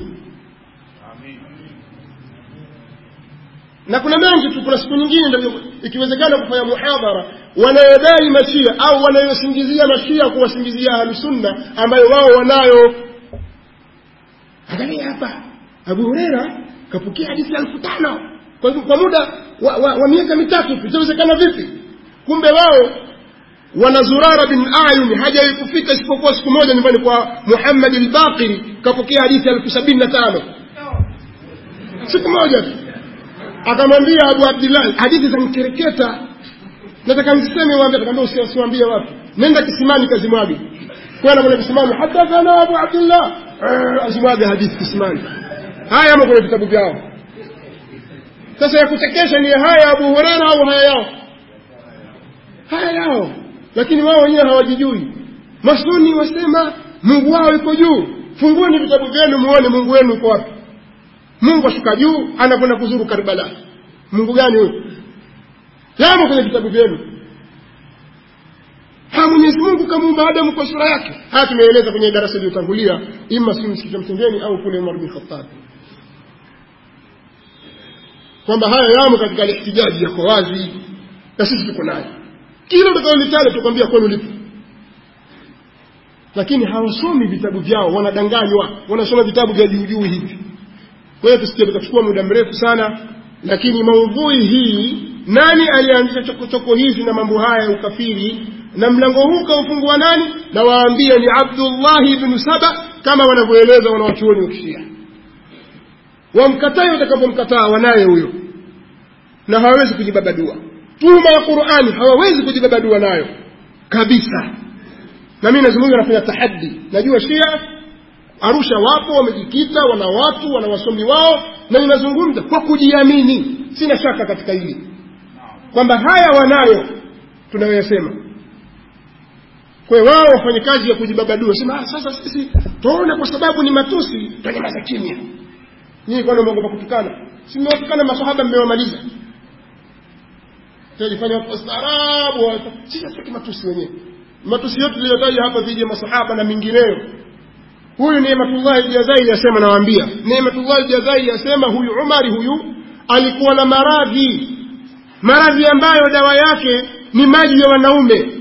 na kuna mengi tu kuna siku nyingine ndio ikiwezekana kufanya muhadhara wanayodai mashia au wanayosingizia mashia kuwasingizia ahlusunna ambayo wao wanayo angalia hapa abu hureira kapokea hadithi elfu tano kwa, kwa muda wa, wa, wa miaka mitatu itawezekana vipi kumbe wao wana zurara bin ayun hajawahi kufika isipokuwa siku moja nyumbani kwa muhammad albaqiri kapokea hadithi elfu sabini na tano siku moja tu akamwambia abu abdillahi hadithi za mkereketa nataka niseme waambie akamwambia usiwaambie watu nenda kisimani kazimwage kwenda kwenye kisimani hadathana abu abdillah azimwage hadithi kisimani haya ama kwenye vitabu vyao sasa ya kuchekesha ni haya abu hurera au haya yao haya yao lakini wao wenyewe hawajijui masuni wasema mungu wao iko juu fungueni vitabu vyenu muone mungu wenu uko wapi mungu ashuka juu anakwenda kuzuru karbala mungu gani huyo yamo kwenye vitabu vyenu ha mwenyezi mungu kamuumba adamu kwa sura yake haya tumeeleza kwenye darasa iliyotangulia ima si msikiti wa mtendeni au kule umar bin khattab kwamba haya yamo katika lihtijaji yako wazi na sisi tuko nayo kila utakalolitaja tukwambia kwenu lipo lakini hawasomi vitabu vyao wanadanganywa wanasoma vitabu vya juujuu hivi kwa hiyo tusije tukachukua muda mrefu sana lakini maudhui hii nani alianzisha chokochoko hizi na mambo haya ya ukafiri na mlango huu kaufungua nani na waambie ni abdullahi bnu saba kama wanavyoeleza wanawachuoni wa kishia wamkatae watakapomkataa wanaye huyo na hawawezi kujibabadua tuhuma ya qurani hawawezi kujibabadua nayo kabisa na mimi nazungumza nafanya tahaddi najua shia arusha wapo wamejikita wana watu wana wasomi wao na ninazungumza kwa kujiamini sina shaka katika hili kwamba haya wanayo tunayoyasema kwa hiyo wao wafanye kazi ya kujibabadua sema ah, sasa sisi tuone kwa sababu ni matusi tanyamaza kimya nyinyi kwani mmeogopa kutukana si mmewatukana masahaba mmewamaliza tajifanya watu wastaarabu sisi hatutaki matusi wenyewe matusi yote tuliyotaja hapa dhidi ya masahaba na mingineyo huyu Neematullahi Jazai yasema nawaambia Neematullahi Jazai yasema huyu Umari huyu alikuwa na maradhi maradhi ambayo dawa yake ni maji ya wanaume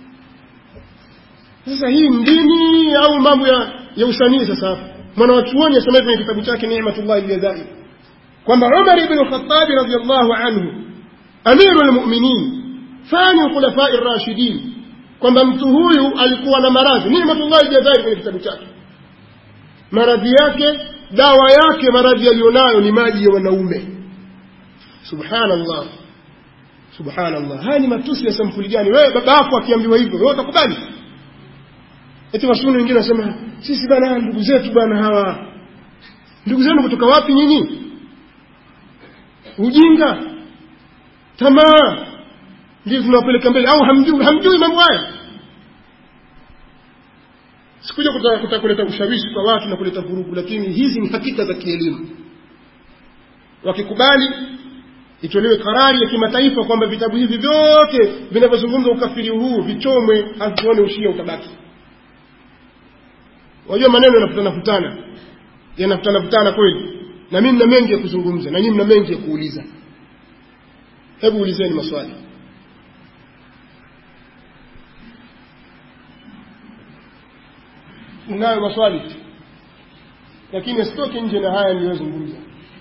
sasa hii dini au mambo ya, ya usanii sasa mwana wa chuoni asema kwenye kitabu chake Neematullahi Jazai kwamba Umar ibn Khattab radhiyallahu anhu amiru almu'minin fani khulafai rashidin kwamba mtu huyu alikuwa na maradhi Neematullahi Jazai kwenye kitabu chake maradhi yake dawa yake maradhi yaliyonayo ni maji ya wanaume subhanallah subhanallah haya ni matusi ya sampuli gani wewe baba yako akiambiwa hivyo wewe utakubali eti wasuni wengine wanasema sisi bana ndugu zetu bana hawa ndugu zenu kutoka wapi nyinyi ujinga tamaa ndio tunawapeleka mbele au hamjui hamjui mambo haya sikuja kutaka kuta kuleta ushawishi kwa watu na kuleta vurugu lakini hizi ni hakika za kielimu wakikubali itolewe karari ya kimataifa kwamba vitabu hivi vyote vinavyozungumza ukafiri huu vichomwe hatuone ushia utabaki wajua maneno yanafutana futana yanafutana futana kweli na mimi mna mengi ya kuzungumza na nyinyi mna mengi ya kuuliza hebu ulizeni maswali ninayo maswali lakini asitoke nje na haya niliyozungumza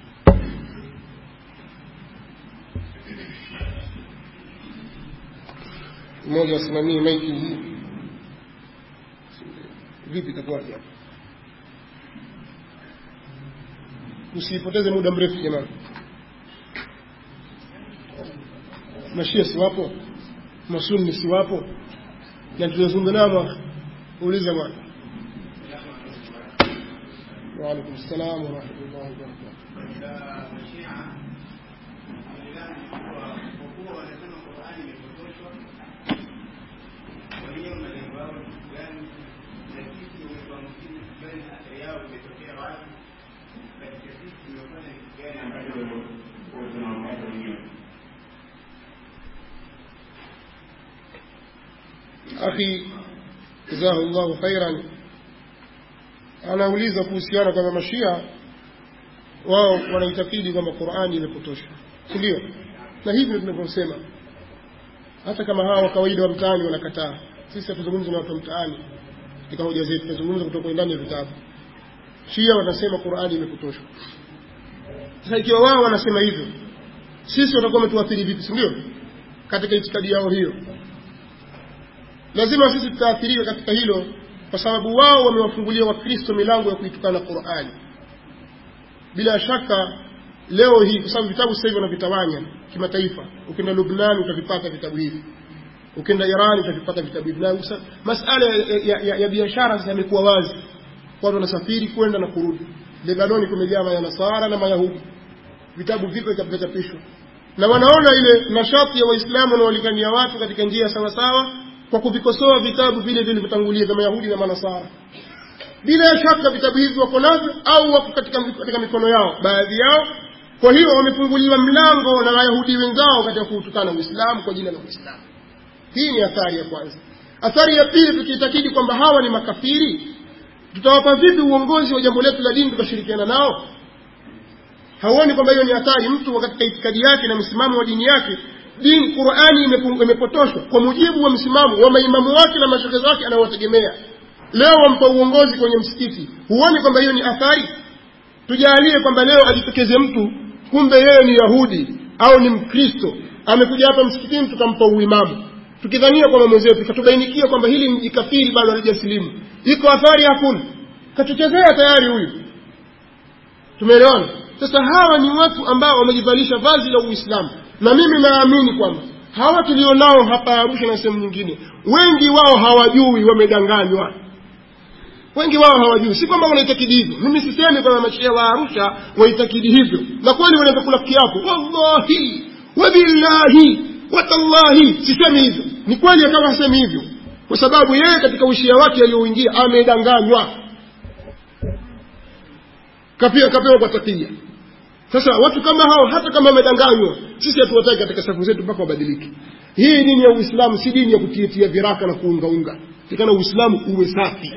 mmoja asimamie maiki hii vipi itakuwaje hapa usipoteze muda mrefu jamani mashia si wapo masunni si wapo na tulizungumza nao uliza bwana وعليكم السلام ورحمة الله وبركاته akhi jazahu llahu khairan anauliza kuhusiana kwamba mashia wao wanaitakidi kwamba qurani imepotoshwa si ndio na hivi ndio tunavyosema hata kama hawa wa kawaida wa mtaani wanakataa sisi hatuzungumzi na watu wa mtaani katika hoja zetu tunazungumza kutoka ndani ya vitabu shia wanasema qurani imepotoshwa sasa ikiwa wao wanasema hivyo sisi watakuwa wametuathiri vipi si ndio katika itikadi yao hiyo lazima sisi tutaathirika katika hilo kwa sababu wao wamewafungulia wakristo milango ya kuitukana qurani bila shaka leo hii kwa sababu vitabu sasa hivi wanavitawanya kimataifa ukienda lubnan utavipata vitabu hivi ukienda iran utavipata vitabu hivi na masala ya, ya, ya, ya biashara sasa yamekuwa wazi watu wanasafiri kwenda na kurudi lebanoni kumejaa mayanasara na mayahudi vitabu vipya vitachapishwa na wanaona ile nashati ya waislamu wanaolikania watu katika njia sawasawa kwa kuvikosoa vitabu vile vilivyotangulia vya mayahudi na manasara bila shaka vitabu hivi wako navyo au wako katika, katika mikono yao baadhi yao kwa hiyo wamefunguliwa mlango na wayahudi wenzao katika kuutukana uislamu kwa jina la uislamu hii ni athari ya kwanza athari ya pili tukiitakidi kwamba hawa ni makafiri tutawapa vipi uongozi wa jambo letu la dini tukashirikiana nao hauoni kwamba hiyo ni hatari mtu katika itikadi yake na msimamo wa dini yake dini qurani imepotoshwa kwa mujibu wa msimamo wa maimamu wake na mashekezo wake anayowategemea leo wampa uongozi kwenye msikiti huoni kwamba hiyo ni athari tujalie kwamba leo ajitokeze mtu kumbe yeye ni yahudi au ni mkristo amekuja hapa msikitini tukampa uimamu tukidhania kwamba mwenzetu katubainikia kwamba hili ni jikafiri bado halijasilimu iko athari hakuna katuchezea tayari huyu tumeelewana sasa hawa ni watu ambao wamejivalisha vazi la uislamu na mimi naamini kwamba hawa tulionao hapa arusha na sehemu nyingine wengi wao hawajui wamedanganywa wengi wao hawajui si kwamba wanaitakidi hivyo mimi sisemi kwamba mashia wa arusha waitakidi hivyo na kweli wanaweza kula kiapo wallahi wabillahi watallahi sisemi hivyo ni kweli akawa hasemi hivyo kwa sababu yeye katika ushia wake aliyouingia amedanganywa kapewa kapewa kwa takia sasa watu kama hao hata kama wamedanganywa sisi hatuwataki katika safu zetu mpaka wabadilike hii dini ya uislamu si dini ya kutiatia viraka na kuungaunga tikana uislamu uwe safi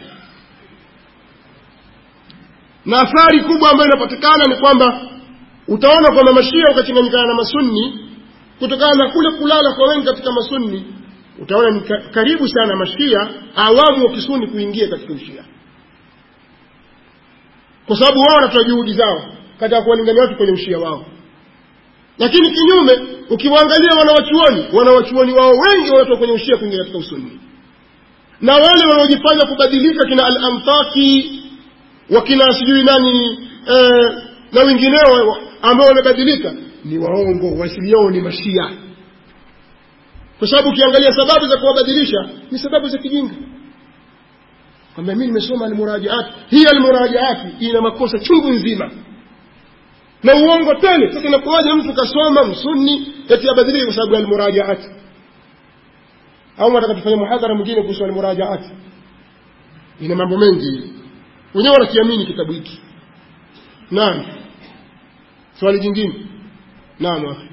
na athari kubwa ambayo inapatikana ni kwamba utaona kwamba mashia ukachanganyikana na masunni kutokana na kule kulala kwa wengi katika masunni utaona ni karibu sana mashia awamu wa kisuni kuingia katika ushia kwa sababu wao wanatoa juhudi zao katika kuwalingania watu kwenye ushia wao lakini kinyume ukiwaangalia wanawachuoni wanawachuoni wao wengi wanatoka kwenye ushia kuingia katika usunni na wale wanaojifanya kubadilika kina al-amtaki wakina sijui nani eh, na wengineo ambao wamebadilika ni waongo wasili yao ni mashia kwa sababu ukiangalia sababu za kuwabadilisha ni sababu za kijinga kwamba mimi nimesoma almurajaati hii almurajaati ina makosa chungu nzima na uongo tele sasa inakuwaje mtu kasoma msunni eti abadilike kwa sababu ya almurajaati au nataka tufanye muhadhara mwingine kuhusu almurajaati ina mambo mengi wenyewe wanakiamini kitabu hiki naam swali jingine naam akhi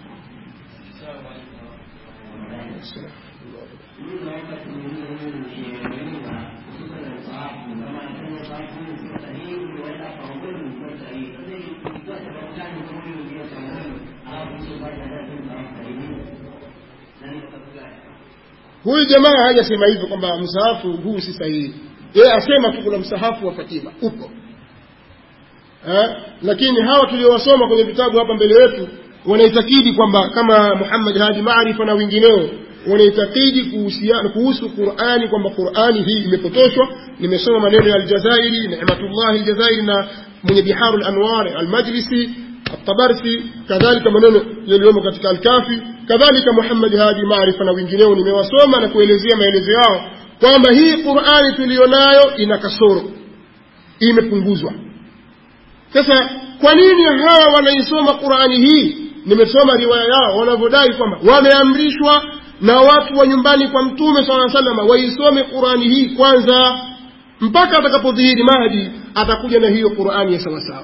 huyu jamaa hajasema hivyo kwamba msahafu huu si sahihi yeye asema tu kuna msahafu wa fatima upo eh? lakini hawa tuliowasoma kwenye vitabu hapa mbele yetu wanaitakidi kwamba kama muhammad hadi maarifa na wengineo wanaitakidi kuhusiana kuhusu qurani kwamba qurani hii imepotoshwa nimesoma maneno ya aljazairi nematullahi aljazairi na mwenye biharu lanwar almajlisi الطبرسي كذلك maneno yaliyomo katika alkafi kadhalika muhammad hadi maarifa na wengineo nimewasoma na kuelezea maelezo yao kwamba hii qurani tuliyonayo ina kasoro imepunguzwa sasa kwa nini hawa wanaisoma qurani hii nimesoma riwaya yao wanavyodai kwamba wameamrishwa na watu wa nyumbani kwa mtume saa salama waisome qurani hii kwanza mpaka atakapodhihiri mahdi atakuja na hiyo qurani ya sawasawa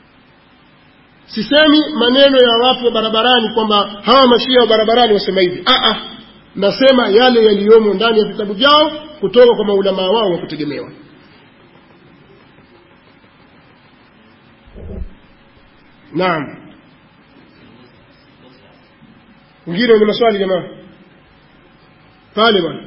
sisemi maneno ya watu wa barabarani kwamba hawa mashia wa barabarani wasema hivi ah, ah, nasema yale yaliyomo ndani ya vitabu vyao kutoka kwa maulamaa wao wa kutegemewa naam wengine wenye maswali jamaa pale bwana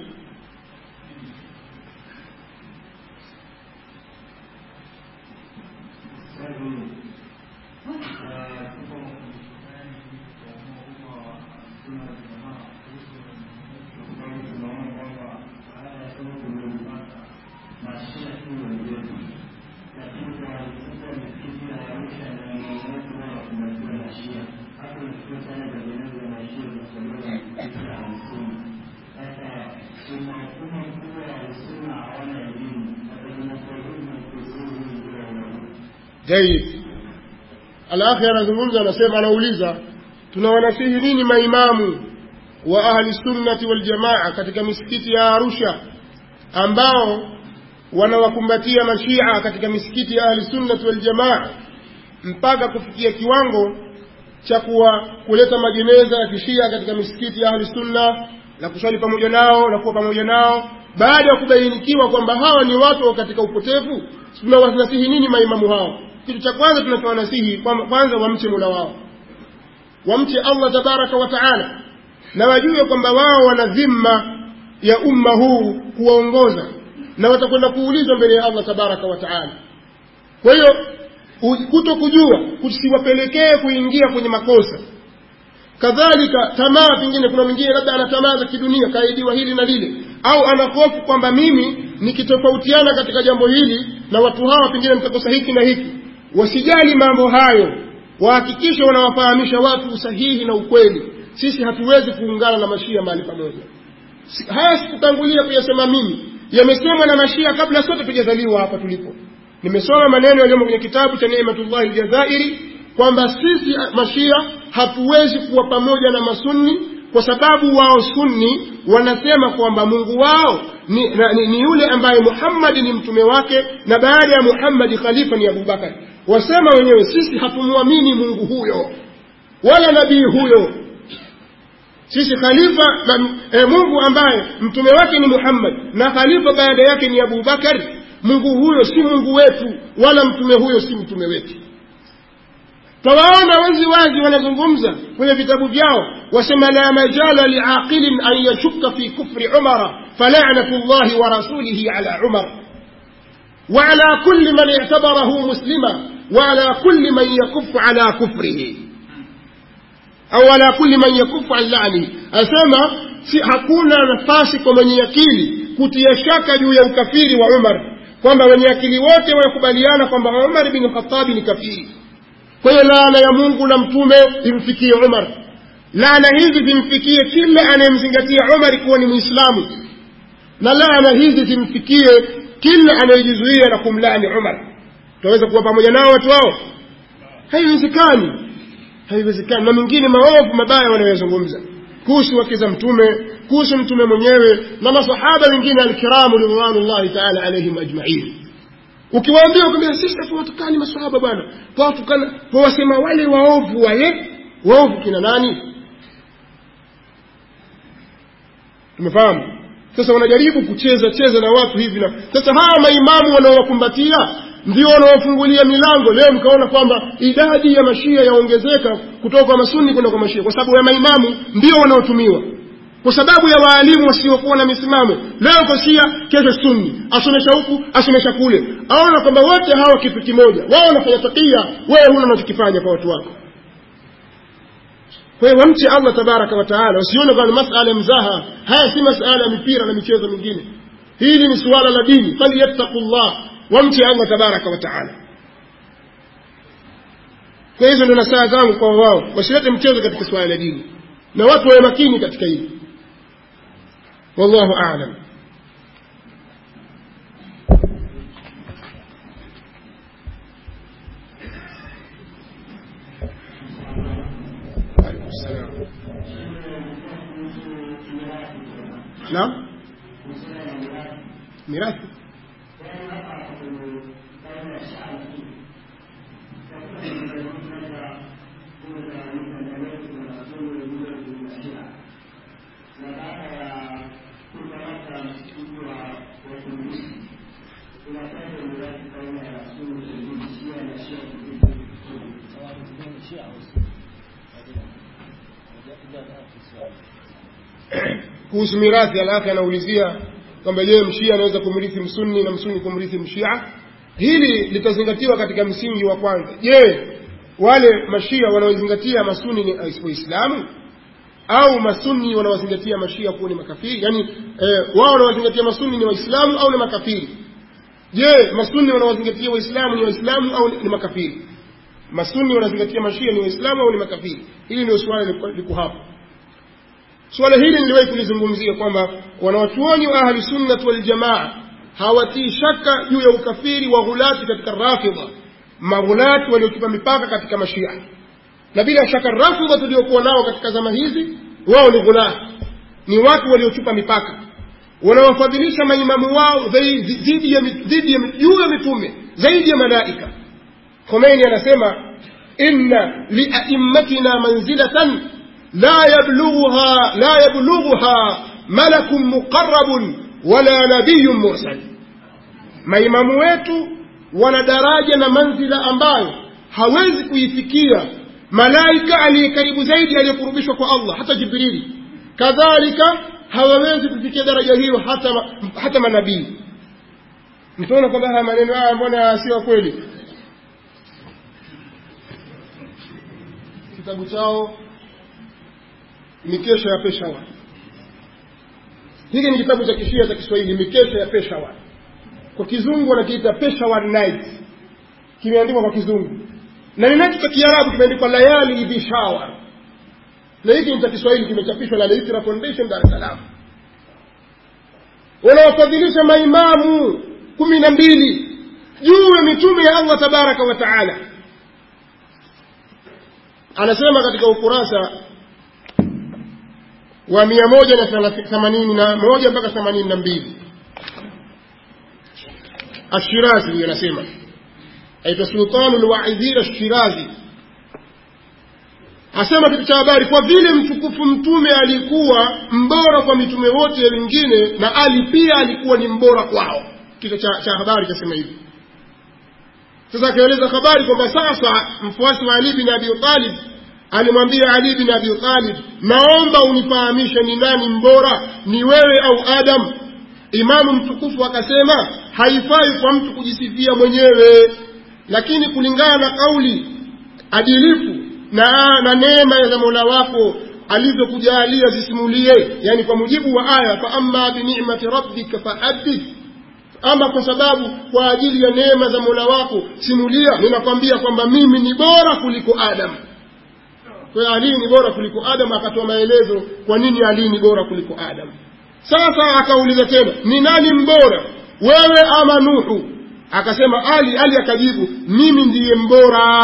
jaid alakhi anazungumza anasema anauliza tunawanasihi nini maimamu wa ahli sunnati waljamaa katika misikiti ya arusha ambao wanawakumbatia mashia katika misikiti ya ahli sunnati waljamaa mpaka kufikia kiwango cha kuwa kuleta majeneza ya kishia katika misikiti ya ahli sunna na kuswali pamoja nao na kuwa pamoja nao baada ya kubainikiwa kwamba hawa ni watu katika upotevu tunawanasihi nini maimamu hao kitu cha kwanza tunachowanasihi kwanza wamche mola wao wamche allah tabaraka wa taala na wajue kwamba wao wana dhima ya umma huu kuwaongoza na watakwenda kuulizwa mbele ya allah tabaraka wa taala kwa hiyo kuto kujua kusiwapelekee kuingia kwenye makosa kadhalika tamaa pengine kuna mwingine labda ana tamaa za kidunia kaidiwa hili na lile au ana hofu kwamba mimi nikitofautiana katika jambo hili na watu hawa pengine mtakosa hiki na hiki wasijali mambo hayo wahakikishe wanawafahamisha watu usahihi na ukweli sisi hatuwezi kuungana na mashia mahali pamoja haya sikutangulia kuyasema mimi yamesemwa na mashia kabla sote tujazaliwa hapa tulipo nimesoma maneno yaliyomo kwenye kitabu cha nematullahi ljazairi kwamba sisi mashia hatuwezi kuwa pamoja na masunni kwa sababu wao sunni wanasema kwamba mungu wao ni, na, ni, ni yule ambaye muhammadi ni mtume wake na baada ya muhammadi khalifa ni abubakari wasema wenyewe sisi hatumwamini mungu huyo wala nabii huyo sisi khalifa na, e, mungu ambaye mtume wake ni muhammad na khalifa baada yake ni abubakari mungu huyo si mungu wetu wala mtume huyo si mtume wetu tawaona wazi wazi wanazungumza kwenye vitabu vyao wasema la majala liaqilin an yashuka fi kufri umara falanatu llahi wa rasulihi ala umar وعلى كل من اعتبره مسلما وعلى كل من يكف على كفره أو على كل من يكف عن لعنه أسمى si hakuna nafasi kwa mwenye akili kutia shaka juu ya ukafiri wa umar kwamba wenye akili wote wanakubaliana kwamba umar bin khatabi ni kafiri kwa hiyo laana ya mungu na mtume imfikie umar laana hizi zimfikie kila anayemzingatia umari kuwa ni mwislamu na laana hizi zimfikie kila anayejizuia na kumlaani umar tunaweza kuwa pamoja nao watu hao haiwezekani haiwezekani na mengine maovu mabaya wanayozungumza kuhusu wake za mtume kuhusu mtume mwenyewe na masahaba wengine alkiramu ridwanullahi taala alaihim ajmain ukiwaambia kwambia sisi hatuwatukani masahaba bwana twawatukana twawasema wale waovu wale waovu kina nani tumefahamu sasa wanajaribu kucheza cheza na watu hivi na sasa hawa maimamu wanaowakumbatia ndio wanaofungulia milango leo mkaona kwamba idadi ya mashia yaongezeka kutoka kwa masuni kwenda kwa mashia kwa sababu ya maimamu ndio wanaotumiwa kwa sababu ya waalimu wasiokuwa na misimamo leo kwa shia kesho sunni asomesha huku asomesha kule aona kwamba wote hawa kitu kimoja wao wanafanya takia wewe huna unachokifanya kwa watu wako kwa hiyo wamche allah tabaraka wataala usione kwamba masala ya mzaha haya si masala ya mipira na michezo mingine hili ni suala la dini falyattaqu llah wamche allah tabaraka wataala kwa hizo ndio nasaha zangu kwa wao wasilete mchezo katika suala la dini na watu wawe makini katika hili wallahu alam naam mirathi kuhusu mirathi alafu anaulizia kwamba je mshia anaweza kumrithi msunni na msunni kumrithi mshia hili litazingatiwa katika msingi wa kwanza je wale mashia wanaozingatia masuni ni waislamu au masuni wanaozingatia mashia kuwa ni makafiri yaani eh, wao wanaozingatia masuni ni waislamu au ni makafiri je masuni wanaozingatia waislamu ni waislamu au ni makafiri masuni wanazingatia mashia ni waislamu au ni makafiri hili ndio swala liko hapo suala hili niliwahi kulizungumzia kwamba wanawachuoni wa ahli sunnat waljamaa hawatii shaka juu ya ukafiri wa ghulati katika rafidha maghulati waliokipa mipaka katika mashia na bila shaka rafidha tuliokuwa nao katika zama hizi wao ni ghulati ni watu waliochupa mipaka wanawafadhilisha maimamu wao dhidi ya dhidi ya juu ya mitume zaidi ya malaika khomeini anasema inna liaimmatina manzilatan لا يبلغها لا يبلغها ملك مقرب ولا نبي مرسل maimamu wetu wana daraja na manzila ambayo hawezi kuifikia malaika aliye karibu zaidi aliyekurubishwa kwa allah hata jibrili kadhalika hawawezi kufikia daraja hiyo hata, hata manabii mtaona kwamba haya maneno haya mbona sio kweli kitabu chao mikesha ya Peshawar. Hiki ni kitabu cha kishia cha Kiswahili, mikesha ya Peshawar. Kwa kizungu wanakiita Peshawar Night, kimeandikwa kwa kizungu, na ninacho cha Kiarabu kimeandikwa Layali Bishawar, na hiki ni cha Kiswahili, kimechapishwa na Al-Iqra Foundation Dar es Salaam. Wanawafadhilisha maimamu kumi na mbili juu ya mitume ya Allah tabaraka wa taala. Anasema katika ukurasa wa mia moja na themanini na moja mpaka themanini na mbili Ashirazi huyo anasema aitwa Sultanu lwaidhir Ashirazi asema kitu cha habari, kwa vile mtukufu mtume alikuwa mbora kwa mitume wote wengine, na Ali pia alikuwa ni mbora kwao. Kichwa cha, cha habari chasema hivi. Sasa akaeleza habari kwamba sasa mfuasi wa Ali bin Abi Talib alimwambia Ali bin Abi Talib, naomba unifahamishe ni nani mbora, ni wewe au Adam? Imamu mtukufu akasema, haifai kwa mtu kujisifia mwenyewe, lakini kulingana na kauli adilifu na, na neema za Mola wako alizokujalia zisimulie, yani kwa mujibu wa aya, fa amma bi ni'mati rabbika fahaddith ama kwa sababu kwa ajili ya neema za Mola wako simulia. Ninakwambia kwamba mimi ni bora kuliko Adam. Kwa hiyo Ali ni bora kuliko Adam, akatoa maelezo kwa nini Ali ni bora kuliko Adam. Sasa akauliza tena, ni nani mbora, wewe ama Nuhu? Akasema Ali. Ali akajibu, mimi ndiye mbora.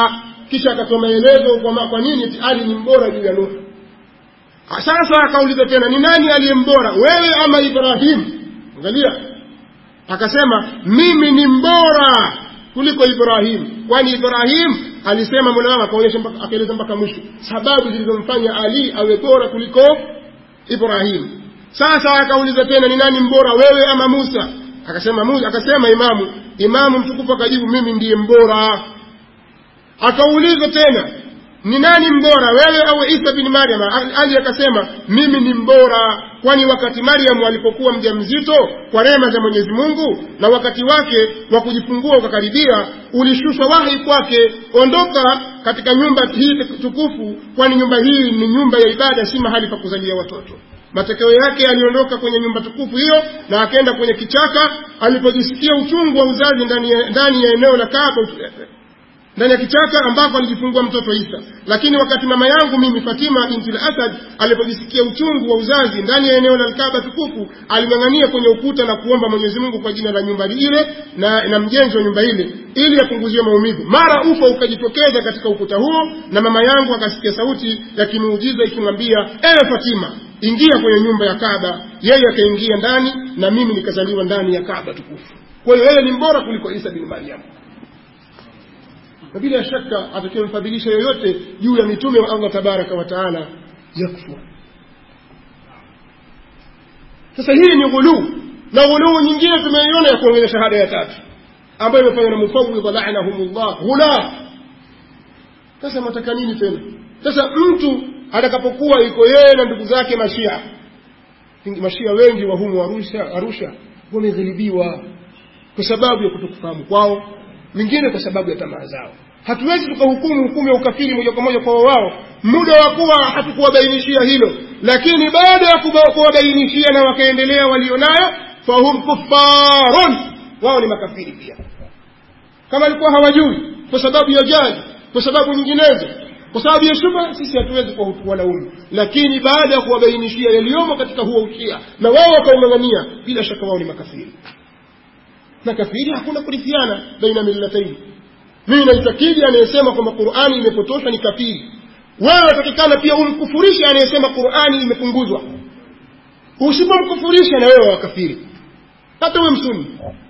kisha akatoa maelezo kwa, kwa nini eti ali ni mbora juu ya nuh sasa akauliza tena ni nani aliye mbora wewe ama ibrahim angalia akasema mimi ni mbora kuliko ibrahim kwani ibrahim alisema mola wangu akaonyesha akaeleza mpaka mwisho sababu zilizomfanya ali awe bora kuliko ibrahim sasa akauliza tena ni nani mbora wewe ama musa akasema musa akasema imamu imamu mtukufu akajibu mimi ndiye mbora akauliza tena ni nani mbora wewe au isa bin maryam ali akasema mimi ni mbora kwani wakati maryamu alipokuwa mja mzito kwa rehema za mwenyezi mungu na wakati wake wa kujifungua ukakaribia ulishushwa wahi kwake ondoka katika nyumba hii tukufu kwani nyumba hii ni nyumba ya ibada si mahali pa kuzalia watoto matokeo yake aliondoka kwenye nyumba tukufu hiyo na akaenda kwenye kichaka alipojisikia uchungu wa uzazi ndani ya, ndani ya eneo la kaaba ndani ya kichaka ambako alijifungua mtoto Isa. Lakini wakati mama yangu mimi Fatima binti al-Asad alipojisikia uchungu wa uzazi ndani ya eneo la Kaaba tukufu, alimang'ania kwenye ukuta na kuomba Mwenyezi Mungu kwa jina la nyumba ile na, na mjenzi wa nyumba ile ili apunguziwe maumivu. Mara ufa ukajitokeza katika ukuta huo, na mama yangu akasikia sauti ya kimuujiza ikimwambia, ewe Fatima, ingia kwenye nyumba ya Kaaba. Yeye akaingia ndani na mimi nikazaliwa ndani ya Kaaba tukufu. Kwa hiyo yeye ni mbora kuliko Isa bin Maryam na bila shaka atakayemfadhilisha yoyote juu ya mitume wa Allah tabaraka wa taala yakfur. Sasa hii ni ghuluu, na ghuluu nyingine tumeiona ya kuongeza shahada ya tatu ambayo imefanywa na mufawidha la'anahumullah ghula. Sasa mataka nini tena? Sasa mtu atakapokuwa iko yeye na ndugu zake mashia, mashia wengi wa humu Arusha, Arusha wameghilibiwa kwa sababu ya kutokufahamu kwao mingine kwa sababu ya tamaa zao. Hatuwezi tukahukumu hukumu ya ukafiri moja kwa moja kwa wao, muda wa kuwa hatukuwabainishia hilo, lakini baada ya kuwabainishia na wakaendelea walionayo, fahum kuffarun, wao ni makafiri pia, kama alikuwa hawajui kwa sababu ya jali, kwa sababu nyinginezo, kwa sababu ya shubha, sisi hatuwezi kuwalaumu, lakini baada ya kuwabainishia yaliyomo katika huo ushia na wao wakaung'ang'ania, bila shaka wao ni makafiri na kafiri hakuna kurithiana baina millataini mimi naitakidi anayesema kwamba qurani imepotoshwa ni kafiri wewe watakikana pia umkufurishe anayesema qurani imepunguzwa usipomkufurisha na wewe wakafiri hata uwe msuni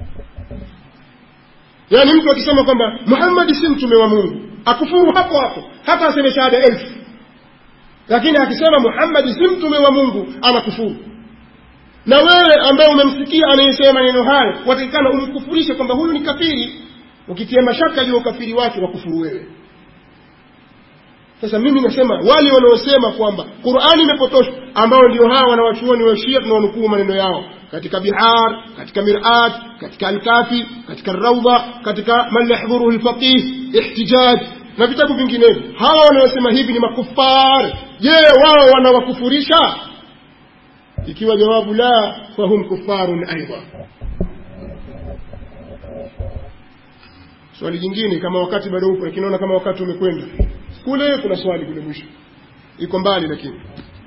yaani mtu akisema kwamba muhammadi si mtume wa mungu akufuru hapo hapo hata aseme shahada elfu lakini akisema muhammadi si mtume wa mungu anakufuru na wewe ambaye umemsikia anayesema maneno hayo watakikana umkufurishe kwamba huyu ni kafiri ukitia mashaka juu ya ukafiri wake wakufuru wewe sasa mimi nasema wale wanaosema kwamba qurani imepotoshwa ambao ndio hawa wanawachuoni wa shia tunawanukuu maneno yao katika bihar katika mirat katika alkafi katika raudha katika man yahdhuruhu lfaqih ihtijaj na vitabu vinginevyo hawa wanaosema hivi ni makufar je wao wanawakufurisha ikiwa jawabu la fahum kufarun aidha swali jingine kama wakati bado upo lakini naona kama wakati umekwenda kule kuna swali kule mwisho iko mbali lakini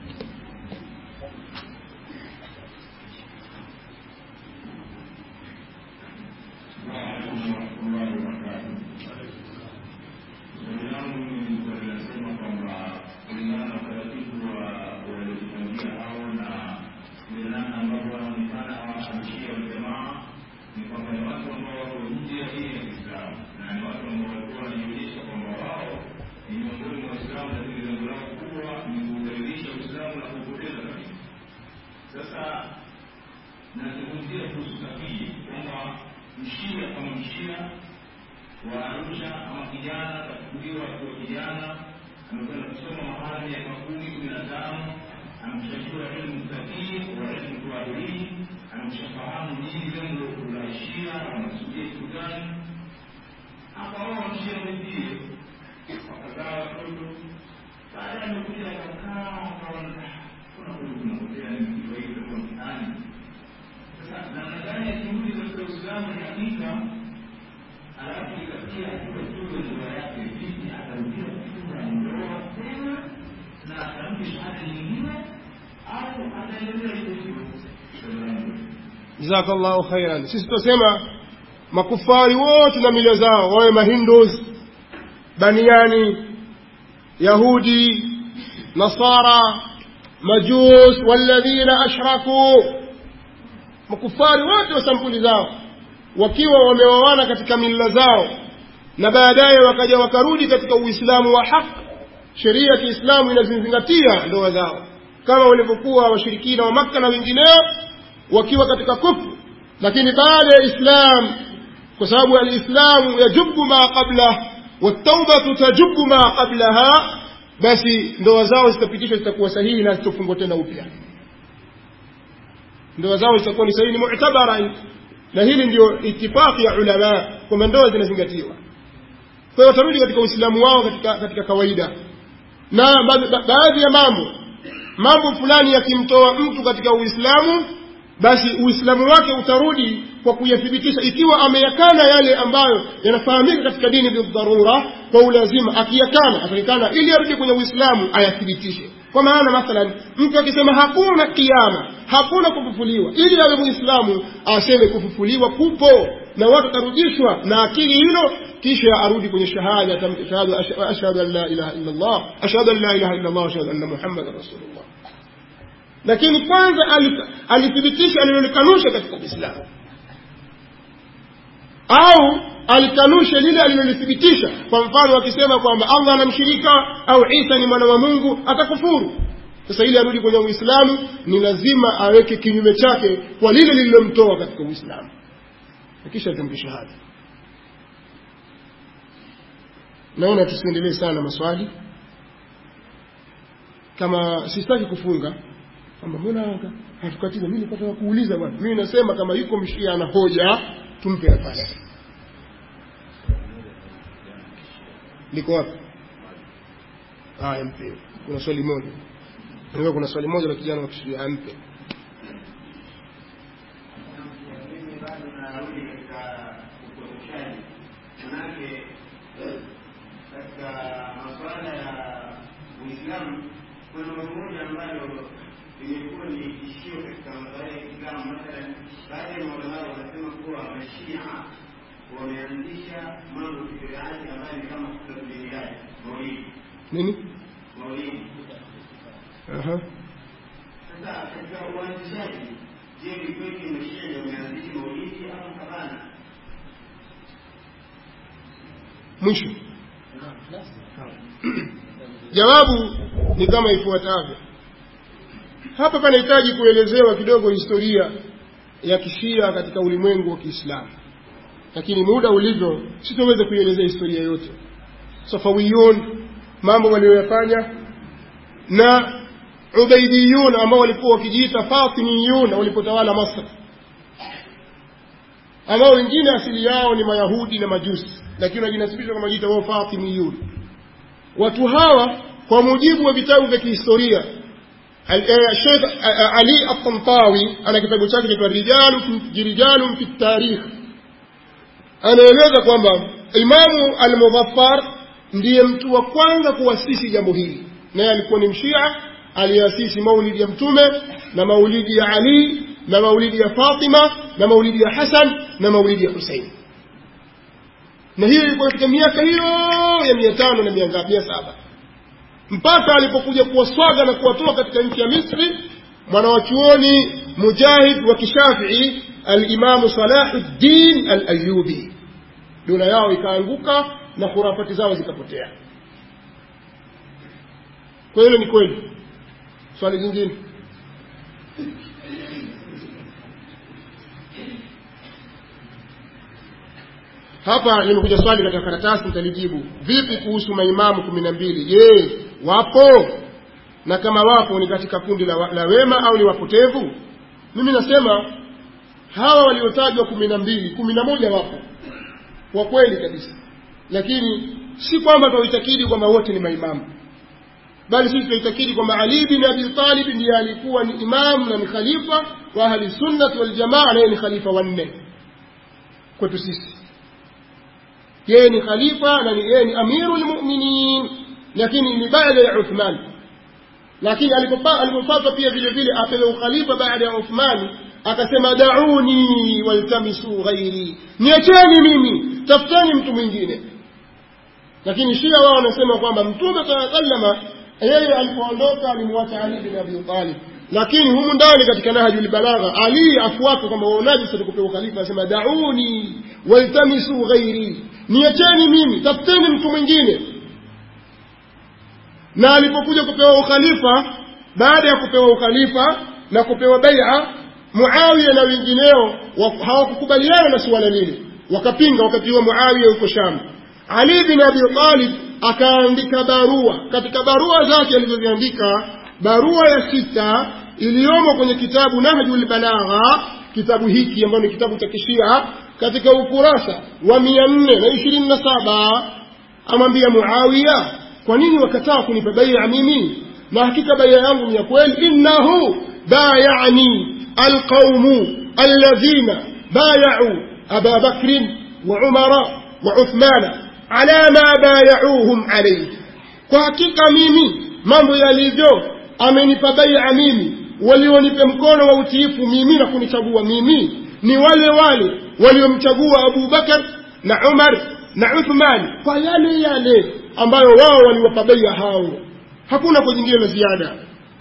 jazakallahu khairan sisi tutasema makufari wote na mila zao wawe mahindus baniani yahudi nasara majus walladhina ashraku makufari wote wa sampuli zao wakiwa wameoana katika mila zao na baadaye wakaja wakarudi katika uislamu wa haki sheria ya kiislamu inazizingatia ndoa zao kama walivyokuwa washirikina wa makka na wengineo wakiwa katika kufru lakini baada ya islam kwa sababu alislamu yajubu ma qablah wataubatu tajubu ma qablaha basi ndoa zao zitapitishwa zitakuwa sahihi na zitofungwa tena upya ndoa zao zitakuwa ni sahihi ni mu'tabara na hili ndio itifaki ya ulama kwamba ndoa zinazingatiwa kwa hiyo watarudi katika uislamu wao katika, katika kawaida na baadhi ya mambo mambo fulani yakimtoa mtu katika uislamu basi uislamu wake utarudi kwa kuyathibitisha ikiwa ameyakana yale ambayo yanafahamika katika dini bidharura kwa ulazima akiyakana atakikana ili arudi kwenye uislamu ayathibitishe kwa maana mathalan mtu akisema hakuna kiama hakuna kufufuliwa ili awe muislamu aseme kufufuliwa kupo na watu watarudishwa na akili hilo kisha arudi kwenye shahada atamke shahada ashhadu an la ilaha illa Allah ashhadu an la ilaha illa Allah ashhadu anna muhammadan rasulullah lakini kwanza alithibitisha alilolikanusha katika Uislamu au alikanusha lile alilolithibitisha kwa mfano akisema kwamba Allah anamshirika au Isa ni mwana wa Mungu atakufuru sasa ili arudi kwenye Uislamu ni lazima aweke kinyume chake kwa lile lililomtoa katika Uislamu kisha atamke shahada naona tusiendelee sana maswali kama sistaki kufunga kwamba mbona hatukatiza mimi nilipata kuuliza bwana mimi nasema kama yuko mshia ana hoja tumpe nafasi liko wapi haya mpe kuna swali moja ndio kuna swali moja la kijana wa kishia ampe katika masuala ya Uislamu kuna mambo moja ambayo imekuwa ni tishio katika masuala ya Kiislamu. Mathalan, baadhi ya maulamaa wanasema kuwa mashia wameanzisha mambo kibirati ambayo ni kama tablighi, maulidi nini maulidi. aha Sasa katika uanzishaji, je, ni kweli mashia ndio wameanzisha maulidi au hapana? mwisho jawabu ni kama ifuatavyo hapa panahitaji kuelezewa kidogo historia ya kishia katika ulimwengu wa kiislamu lakini muda ulivyo sitoweza kuielezea historia yote safawiyun mambo walioyafanya na ubaidiyun ambao walikuwa wakijiita fatimiyun walipotawala masr ambao wengine asili yao ni mayahudi na majusi lakini wanajinasibisha kama jiita wao fatimiyun watu hawa kwa mujibu wa vitabu vya kihistoria Sheikh Ali At-Tantawi ana kitabu chake kinaitwa Rijalun Rijalun fi Tarikh anaeleza kwamba Imamu Al-Mudhaffar ndiye mtu wa kwanza kuasisi jambo hili naye alikuwa ni mshia aliasisi maulidi ya mtume na maulidi ya Ali na maulidi ya Fatima na maulidi ya Hasan na maulidi ya Husein na hiyo ilikuwa katika miaka hiyo ya mia tano na mia ngapi mia saba mpaka alipokuja kuwaswaga na kuwatoa katika nchi ya Misri mwanawachuoni mujahid wa kishafii alimamu Salahuddin al-Ayyubi dola yao ikaanguka na khurafati zao zikapotea kwa hilo ni kweli swali jingine hapa limekuja swali katika karatasi nitalijibu vipi kuhusu maimamu kumi na mbili je wapo na kama wapo ni katika kundi la, la wema au ni wapotevu mimi nasema hawa waliotajwa kumi na mbili kumi na moja wapo kwa kweli kabisa lakini si kwamba tunaitakidi kwamba wote ni maimamu bali sisi tunaitakidi kwamba ali bin abi talib ndiye alikuwa ni imamu na ni khalifa wa ahli sunnati waljamaa naye ni khalifa wanne kwetu sisi yeye ni khalifa na yeye ni amiru lmuminin lakini ni baada ya uthman lakini alipopatwa pia vile vile apewe ukhalifa baada ya uthmani akasema dauni waltamisu ghairi niacheni mimi tafuteni mtu mwingine lakini shia wao wanasema kwamba mtume saa salama yeye alipoondoka alimwacha ali bin abi talib lakini humu ndani katika nahjul balagha ali afuata kwamba waonaji sasa kupewa khalifa anasema dauni waltamisu ghairi niacheni mimi tafuteni mtu mwingine na alipokuja kupewa ukhalifa baada ya kupewa ukhalifa na kupewa bai'a muawiya na wengineo hawakukubaliana na suala lile wakapinga wakati huo muawiya yuko sham ali bin abi talib akaandika barua katika barua zake alizoziandika barua ya sita iliyomo kwenye kitabu nahjul balagha kitabu hiki ambayo ni kitabu cha kishia katika ukurasa wa mia nne na ishirini na saba amwambia muawiya kwa nini wakataa kunipa baia mimi na hakika baia yangu ni ya kweli innahu bayani alqaumu alladhina bayau aba bakrin wa umara wa uthmana ala ma bayauhum alayhi kwa hakika mimi mambo yalivyo amenipa baia mimi walionipa mkono wa utiifu mimi na kunichagua mimi ni wale wale waliomchagua Abu Bakar na Umar na Uthman kwa yale yale ambayo wao waliwapa baia hao hakuna kwa jingine la ziada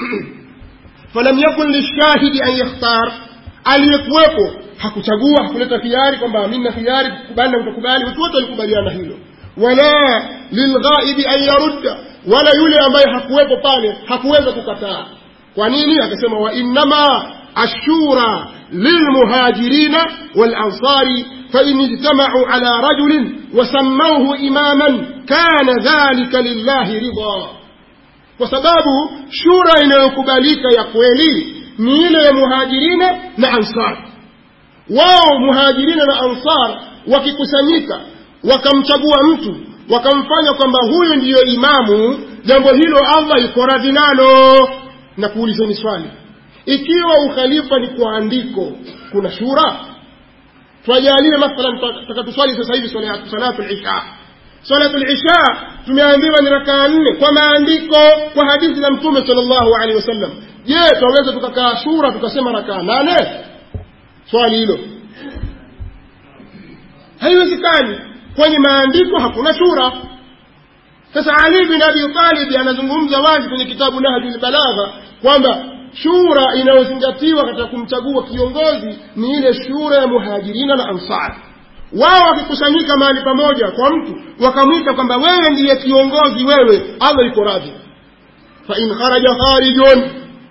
falam yakun lishahidi an yakhtar aliyekuwepo hakuchagua hakuleta khiari kwamba mimi na khiari kukubali na kutakubali watu wote walikubaliana hilo wala lilghaibi an yarudda wala yule ambaye hakuwepo pale hakuweza kukataa kwa nini akasema wa innama ashura lilmuhajirina walansari فإن اجتمعوا على رجل وسموه إماما كان ذلك لله رضا وسباب شورى inayokubalika ya kweli ni ile ya muhajirina na ansar wao muhajirina na ansar wakikusanyika wakamchagua mtu wakamfanya kwamba huyu ndiyo imamu jambo hilo allah iko radhi nalo na kuulizeni swali ikiwa ukhalifa ni kwa andiko kuna shura twajalie mathalan takatuswali sasa hivi salatu lisha salatu lisha tumeambiwa ni rakaa nne kwa maandiko kwa hadithi za mtume sal llahu alehi wasallam je twaweza tukakaa shura tukasema rakaa nane swali hilo haiwezekani kwenye maandiko hakuna shura sasa ali bin abi talib anazungumza wazi kwenye kitabu nahjul balagha kwamba shura inayozingatiwa katika kumchagua kiongozi ni ile shura ya muhajirina na ansar wao wakikusanyika mahali pamoja kwa mtu wakamwita kwamba wewe ndiye kiongozi wewe allah iko radhi fain kharaja kharijun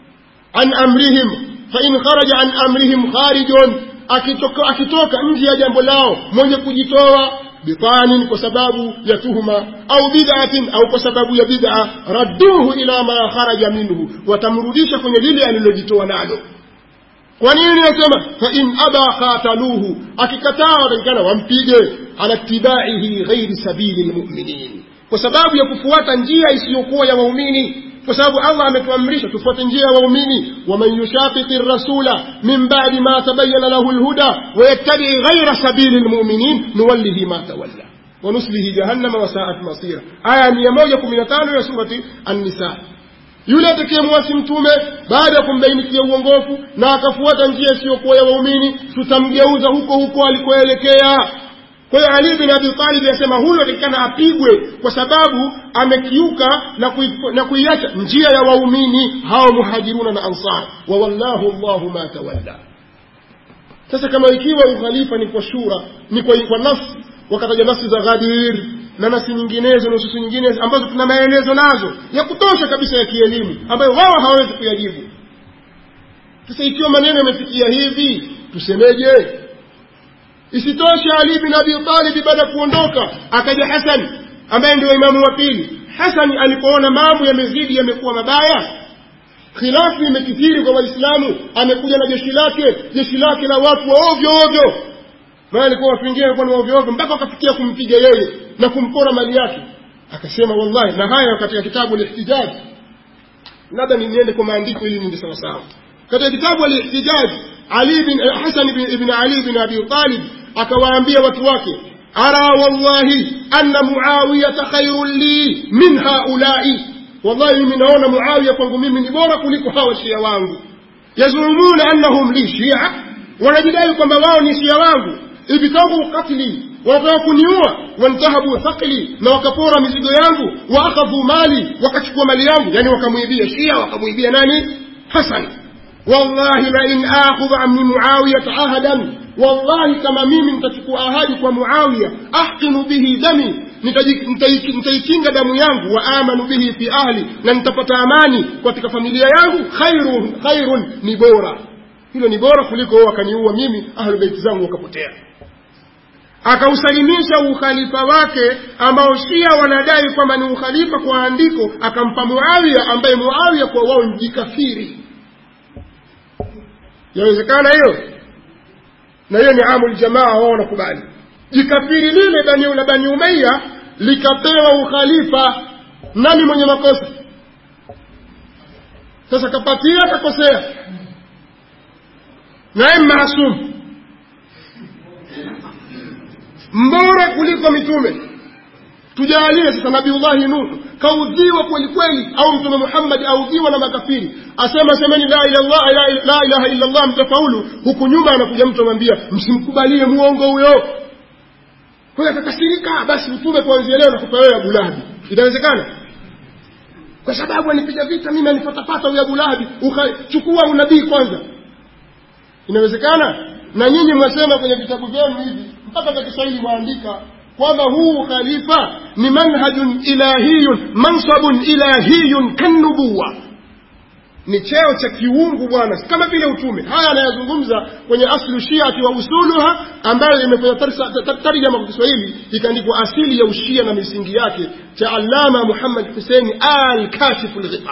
an amrihim fain kharaja an amrihim kharijun akitoka, akitoka nje ya jambo lao mwenye kujitoa bitanin kwa sababu ya tuhuma au bid'atin au kwa sababu ya bid'a radduhu ila ma kharaja minhu watamrudisha kwenye lile alilojitoa nalo kwa nini nasema fa in aba qataluhu akikataa watakikana wampige ala tibaihi ghairi sabili lmuminin kwa sababu ya kufuata njia isiyokuwa ya waumini kwa sababu allah ametuamrisha tufuate njia ya waumini waman yushaqiqi rasula min badi ma tabayana lahu lhuda wayattabii ghaira sabili lmuminin nuwallihi ma tawalla wanuslihi jahannama wasaat masira aya mia moja kumi na tano ya surati annisa yule atakayemwasi mtume baada ya kumbainikia uongofu na akafuata njia isiyokuwa ya waumini tutamgeuza huko huko alikoelekea kwa hiyo ali bin abi talib anasema huyo atakikana apigwe kwa sababu amekiuka na, kui, na kuiacha njia ya waumini hao muhajiruna na ansar wa wallahu llahu ma tawalla sasa kama ikiwa ukhalifa ni kwa shura ni kwa, kwa nafsi wakataja nafsi za ghadir na nafsi nyinginezo nususu nyingine ambazo tuna maelezo nazo ya kutosha kabisa ya kielimu ambayo wao hawawezi kuyajibu sasa ikiwa maneno yamefikia hivi tusemeje isitoshe ali bin abi talib baada ya kuondoka akaja hasan ambaye ndio imamu wa pili hasan alipoona mambo yamezidi yamekuwa mabaya khilafu imekithiri kwa waislamu amekuja na jeshi lake jeshi lake la watu wa ovyo ovyo maana alikuwa watu wengine walikuwa ni ovyo ovyo mpaka wakafikia kumpiga yeye na kumpora mali yake akasema wallahi na haya katika kitabu lihtijaj labda niende kwa maandiko ili niende sawasawa katika kitabu alihtijaj ali bin hasan ibn ali bin abi talib akawaambia watu wake ara wallahi anna muawiyata khairun li min haulai wallahi mimi naona muawiya kwangu mimi ni bora kuliko hawa shia wangu yazumuna annahum li shia wanajidai kwamba wao ni shia wangu ibtagu qatli wanataka kuniua wantahabu thaqli na wakapora mizigo yangu wa akhadhu mali wakachukua mali yangu yani wakamwibia shia wakamwibia nani hasan wallahi la in akhudha min muawiyata ahadan wallahi kama mimi nitachukua ahadi kwa muawiya ahqinu bihi dami nitaikinga damu yangu wa amanu bihi fi ahli na nitapata amani katika familia yangu khairun khairun ni bora hilo ni bora kuliko wakaniua mimi ahlu beiti zangu wakapotea akausalimisha ukhalifa wake ambao shia wanadai kwamba ni ukhalifa kwa andiko akampa muawiya ambaye muawiya kwa wao ni jikafiri yawezekana hiyo na hiyo ni amul jamaa wao wanakubali jikafiri lile bani la bani umayya likapewa ukhalifa nani mwenye makosa sasa kapatia kakosea naye maasum mbora kuliko mitume tujalie sasa nabiullahi nuhu kaudhiwa kweli kweli au mtume muhammadi audhiwa na makafiri asema semeni la ilaha la ilaha illa allah mtafaulu huku nyuma anakuja mtu amwambia msimkubalie muongo huyo kwa akakasirika basi utume kuanzia leo nakupa wewe abu lahabi itawezekana kwa sababu anipiga vita mimi anifatapata huyo abu lahabi chukua unabii kwanza inawezekana na nyinyi mwasema kwenye vitabu vyenu hivi mpaka vya kiswahili mwaandika kwamba huu khalifa ni manhajun ilahiyun mansabun ilahiyun kannubuwa ni cheo cha kiungu bwana kama vile utume haya anayazungumza kwenye aslu shiati wa usuluha ambayo imefanya tarjama kwa kiswahili ikaandikwa asili ya ushia na misingi yake cha allama muhammad huseini al kashifu lghita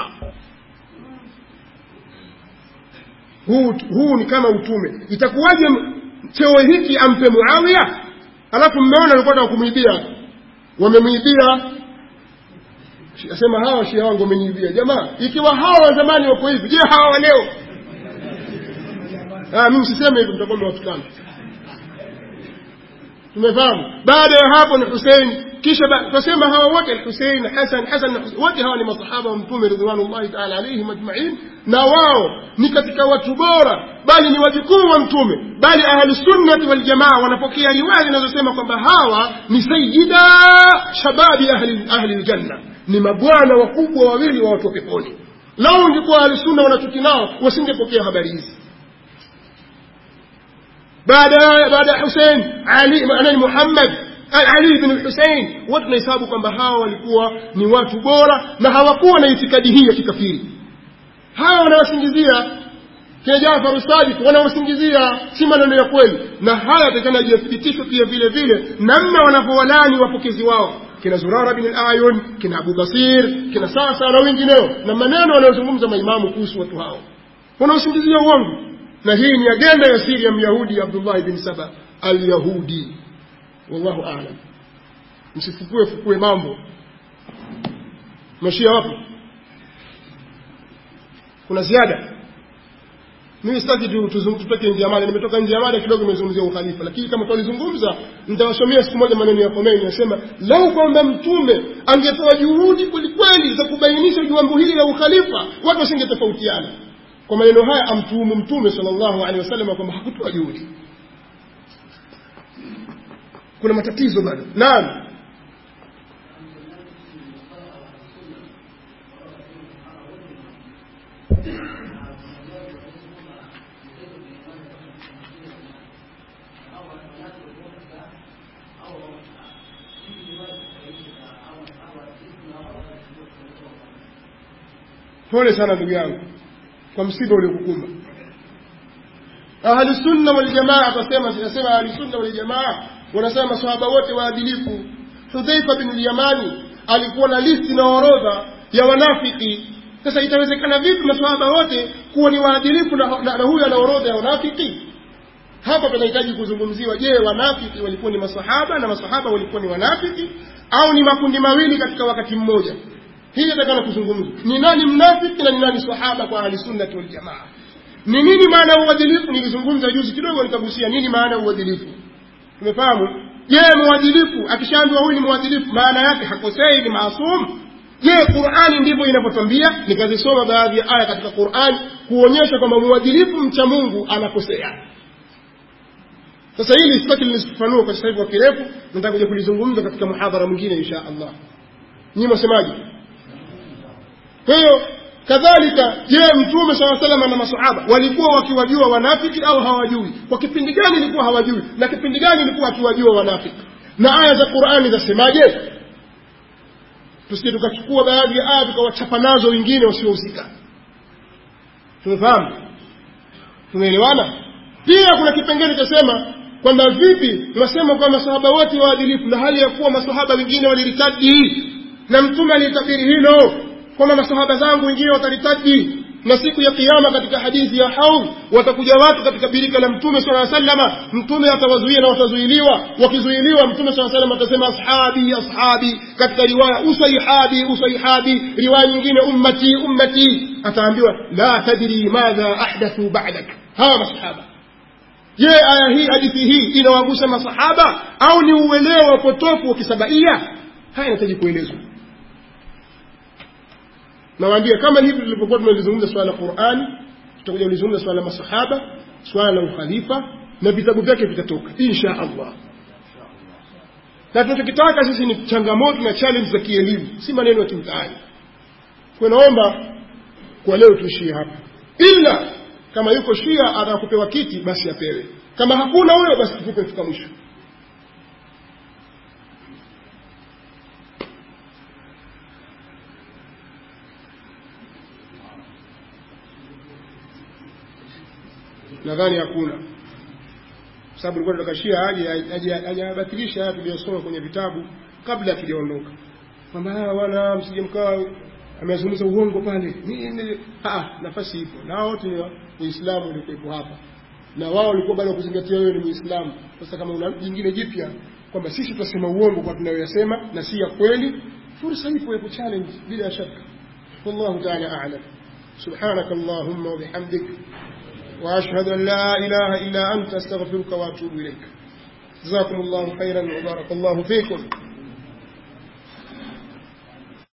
huu, huu ni kama utume itakuwaje cheo hiki ampe muawiya alafu mmeona alikuwa kumwibia wamemwibia asema hawa shia wangu wameniibia jamaa ikiwa hawa wa zamani wako hivi je hawa wa leo mimi siseme hivi mtakuwa mmewatukana tumefahamu baada ya hapo ni husein kisha tunasema hawa wote Hussein Hassan Hassan na Hussein wote hawa ni masahaba wa mtume ridwanullahi ta'ala alayhim ajma'in na wao ni katika watu bora bali ni wajukuu wa mtume bali ahli sunnati wal jamaa wanapokea riwaya zinazosema kwamba hawa ni sayyida shababi ahli ahli aljanna ni mabwana wakubwa wawili wa watu wa peponi lao ungekuwa ahli sunna wanachuki nao wasingepokea habari hizi baada baada ya Hussein Ali na Muhammad Ali bin Hussein wote tunahesabu kwamba hawa walikuwa ni watu bora na hawakuwa na itikadi hii ya kikafiri hawa wanawasingizia kina Jafar Sadiq wanawasingizia si maneno ya kweli na haya yatakana yathibitishwe pia vile vile namna wanavyowalani wapokezi wao kina Zurara bin al-Ayun kina Abu Basir kina Sasa na wengineo na maneno wanayozungumza maimamu kuhusu watu hao wanaosingizia uongo na hii ni agenda ya siri ya Myahudi Abdullah bin Saba al-Yahudi wallahu a'lam msifukue fukue mambo mashia wapo kuna ziada mimi sitaki tutoke nje ya mada nimetoka nje ya mada kidogo nimezungumzia ukhalifa lakini kama tulizungumza nitawasomea siku moja maneno ya Khomeini nasema lau kwamba mtume angetoa juhudi kwelikweli za kubainisha jambo hili la ukhalifa watu wasingetofautiana kwa maneno haya amtuhumu mtume sallallahu alaihi wasallam kwamba hakutoa juhudi kuna matatizo bado naam pole sana ndugu yangu kwa msiba uliokukumba ahli sunna wal jamaa akasema sinasema ahli sunna wal jamaa wanasema maswahaba wote waadilifu hudhaifa bin al-yamani alikuwa na listi na orodha ya wanafiki sasa itawezekana vipi maswahaba wote kuwa ni waadilifu na, na, na huyu ana orodha ya wanafiki hapa tunahitaji kuzungumziwa je wanafiki walikuwa ni masahaba na masahaba walikuwa ni wanafiki au ni makundi mawili katika wakati mmoja hii inatakana kuzungumzwa ni nani mnafiki na ni nani sahaba kwa ahli sunnati wal jamaa ni nini maana ya uadilifu nilizungumza juzi kidogo nikagusia nini maana ya uadilifu tumefahamu je mwadilifu akishaambiwa huyu ni mwadilifu maana yake hakosei ni maasum je qurani ndivyo inavyotwambia nikazisoma baadhi ya aya katika qurani kuonyesha kwamba mwadilifu mcha mungu anakosea sasa hili sitaki nilifafanua kwa sasa hivi kwa kirefu nataka kuja kulizungumza katika muhadhara mwingine insha allah nyinyi mwasemaje kwa hiyo kadhalika je mtume saa salama na masahaba walikuwa wakiwajua wanafiki au hawajui kwa kipindi gani ilikuwa hawajui na kipindi gani ilikuwa akiwajua wanafiki na aya za qurani zasemaje tusije tukachukua baadhi ya aya tukawachapa nazo wengine wasiohusika tumefahamu tumeelewana pia kuna kipengele chasema kwamba vipi tunasema kwa masahaba wote waadilifu na hali ya kuwa masahaba wengine waliritaji na mtume alitabiri hilo kwamba masahaba zangu wengine wataritaji na siku ya kiyama katika hadithi ya haum watakuja watu katika birika la mtume sala salama mtume atawazuia na watazuiliwa wakizuiliwa mtume sala salama atasema ashabi ashabi katika riwaya usaihabi usaihabi riwaya nyingine ummati ummati ataambiwa la tadri madha ahdathu ba'dak hawa masahaba je aya hii hadithi hii inawagusa masahaba au ni uelewa wa potofu wa kisabaia haya inahitaji kuelezwa nawaambia kama hivi tulivyokuwa tumelizungumza swala la qurani tutakuja kulizungumza swala la masahaba swala la ukhalifa na vitabu vyake vitatoka insha allah na tunachokitaka sisi ni changamoto na challenge za kielimu si maneno ya kimtaani kwa naomba kwa leo tuishie hapa ila kama yuko shia atakupewa kiti basi apewe kama hakuna huyo basi tufuke fika mwisho nadhani hakuna kwa sababu ilikuwa tunataka shia aje ajabatilisha haya tuliyosoma kwenye vitabu kabla hatujaondoka kwamba wana msije mkaa amezungumza uongo pale nini ah nafasi ipo na wote ni waislamu walikuwepo hapa na wao walikuwa bado kuzingatia wewe ni muislamu sasa kama una jingine jipya kwamba sisi tutasema uongo kwa tunayoyasema na si ya kweli fursa ipo ya kuchallenge bila shaka wallahu ta'ala a'lam سبحانك اللهم وبحمدك وأشهد أن لا إله إلا أنت أستغفرك وأتوب إليك جزاكم الله خيرا وبارك الله فيكم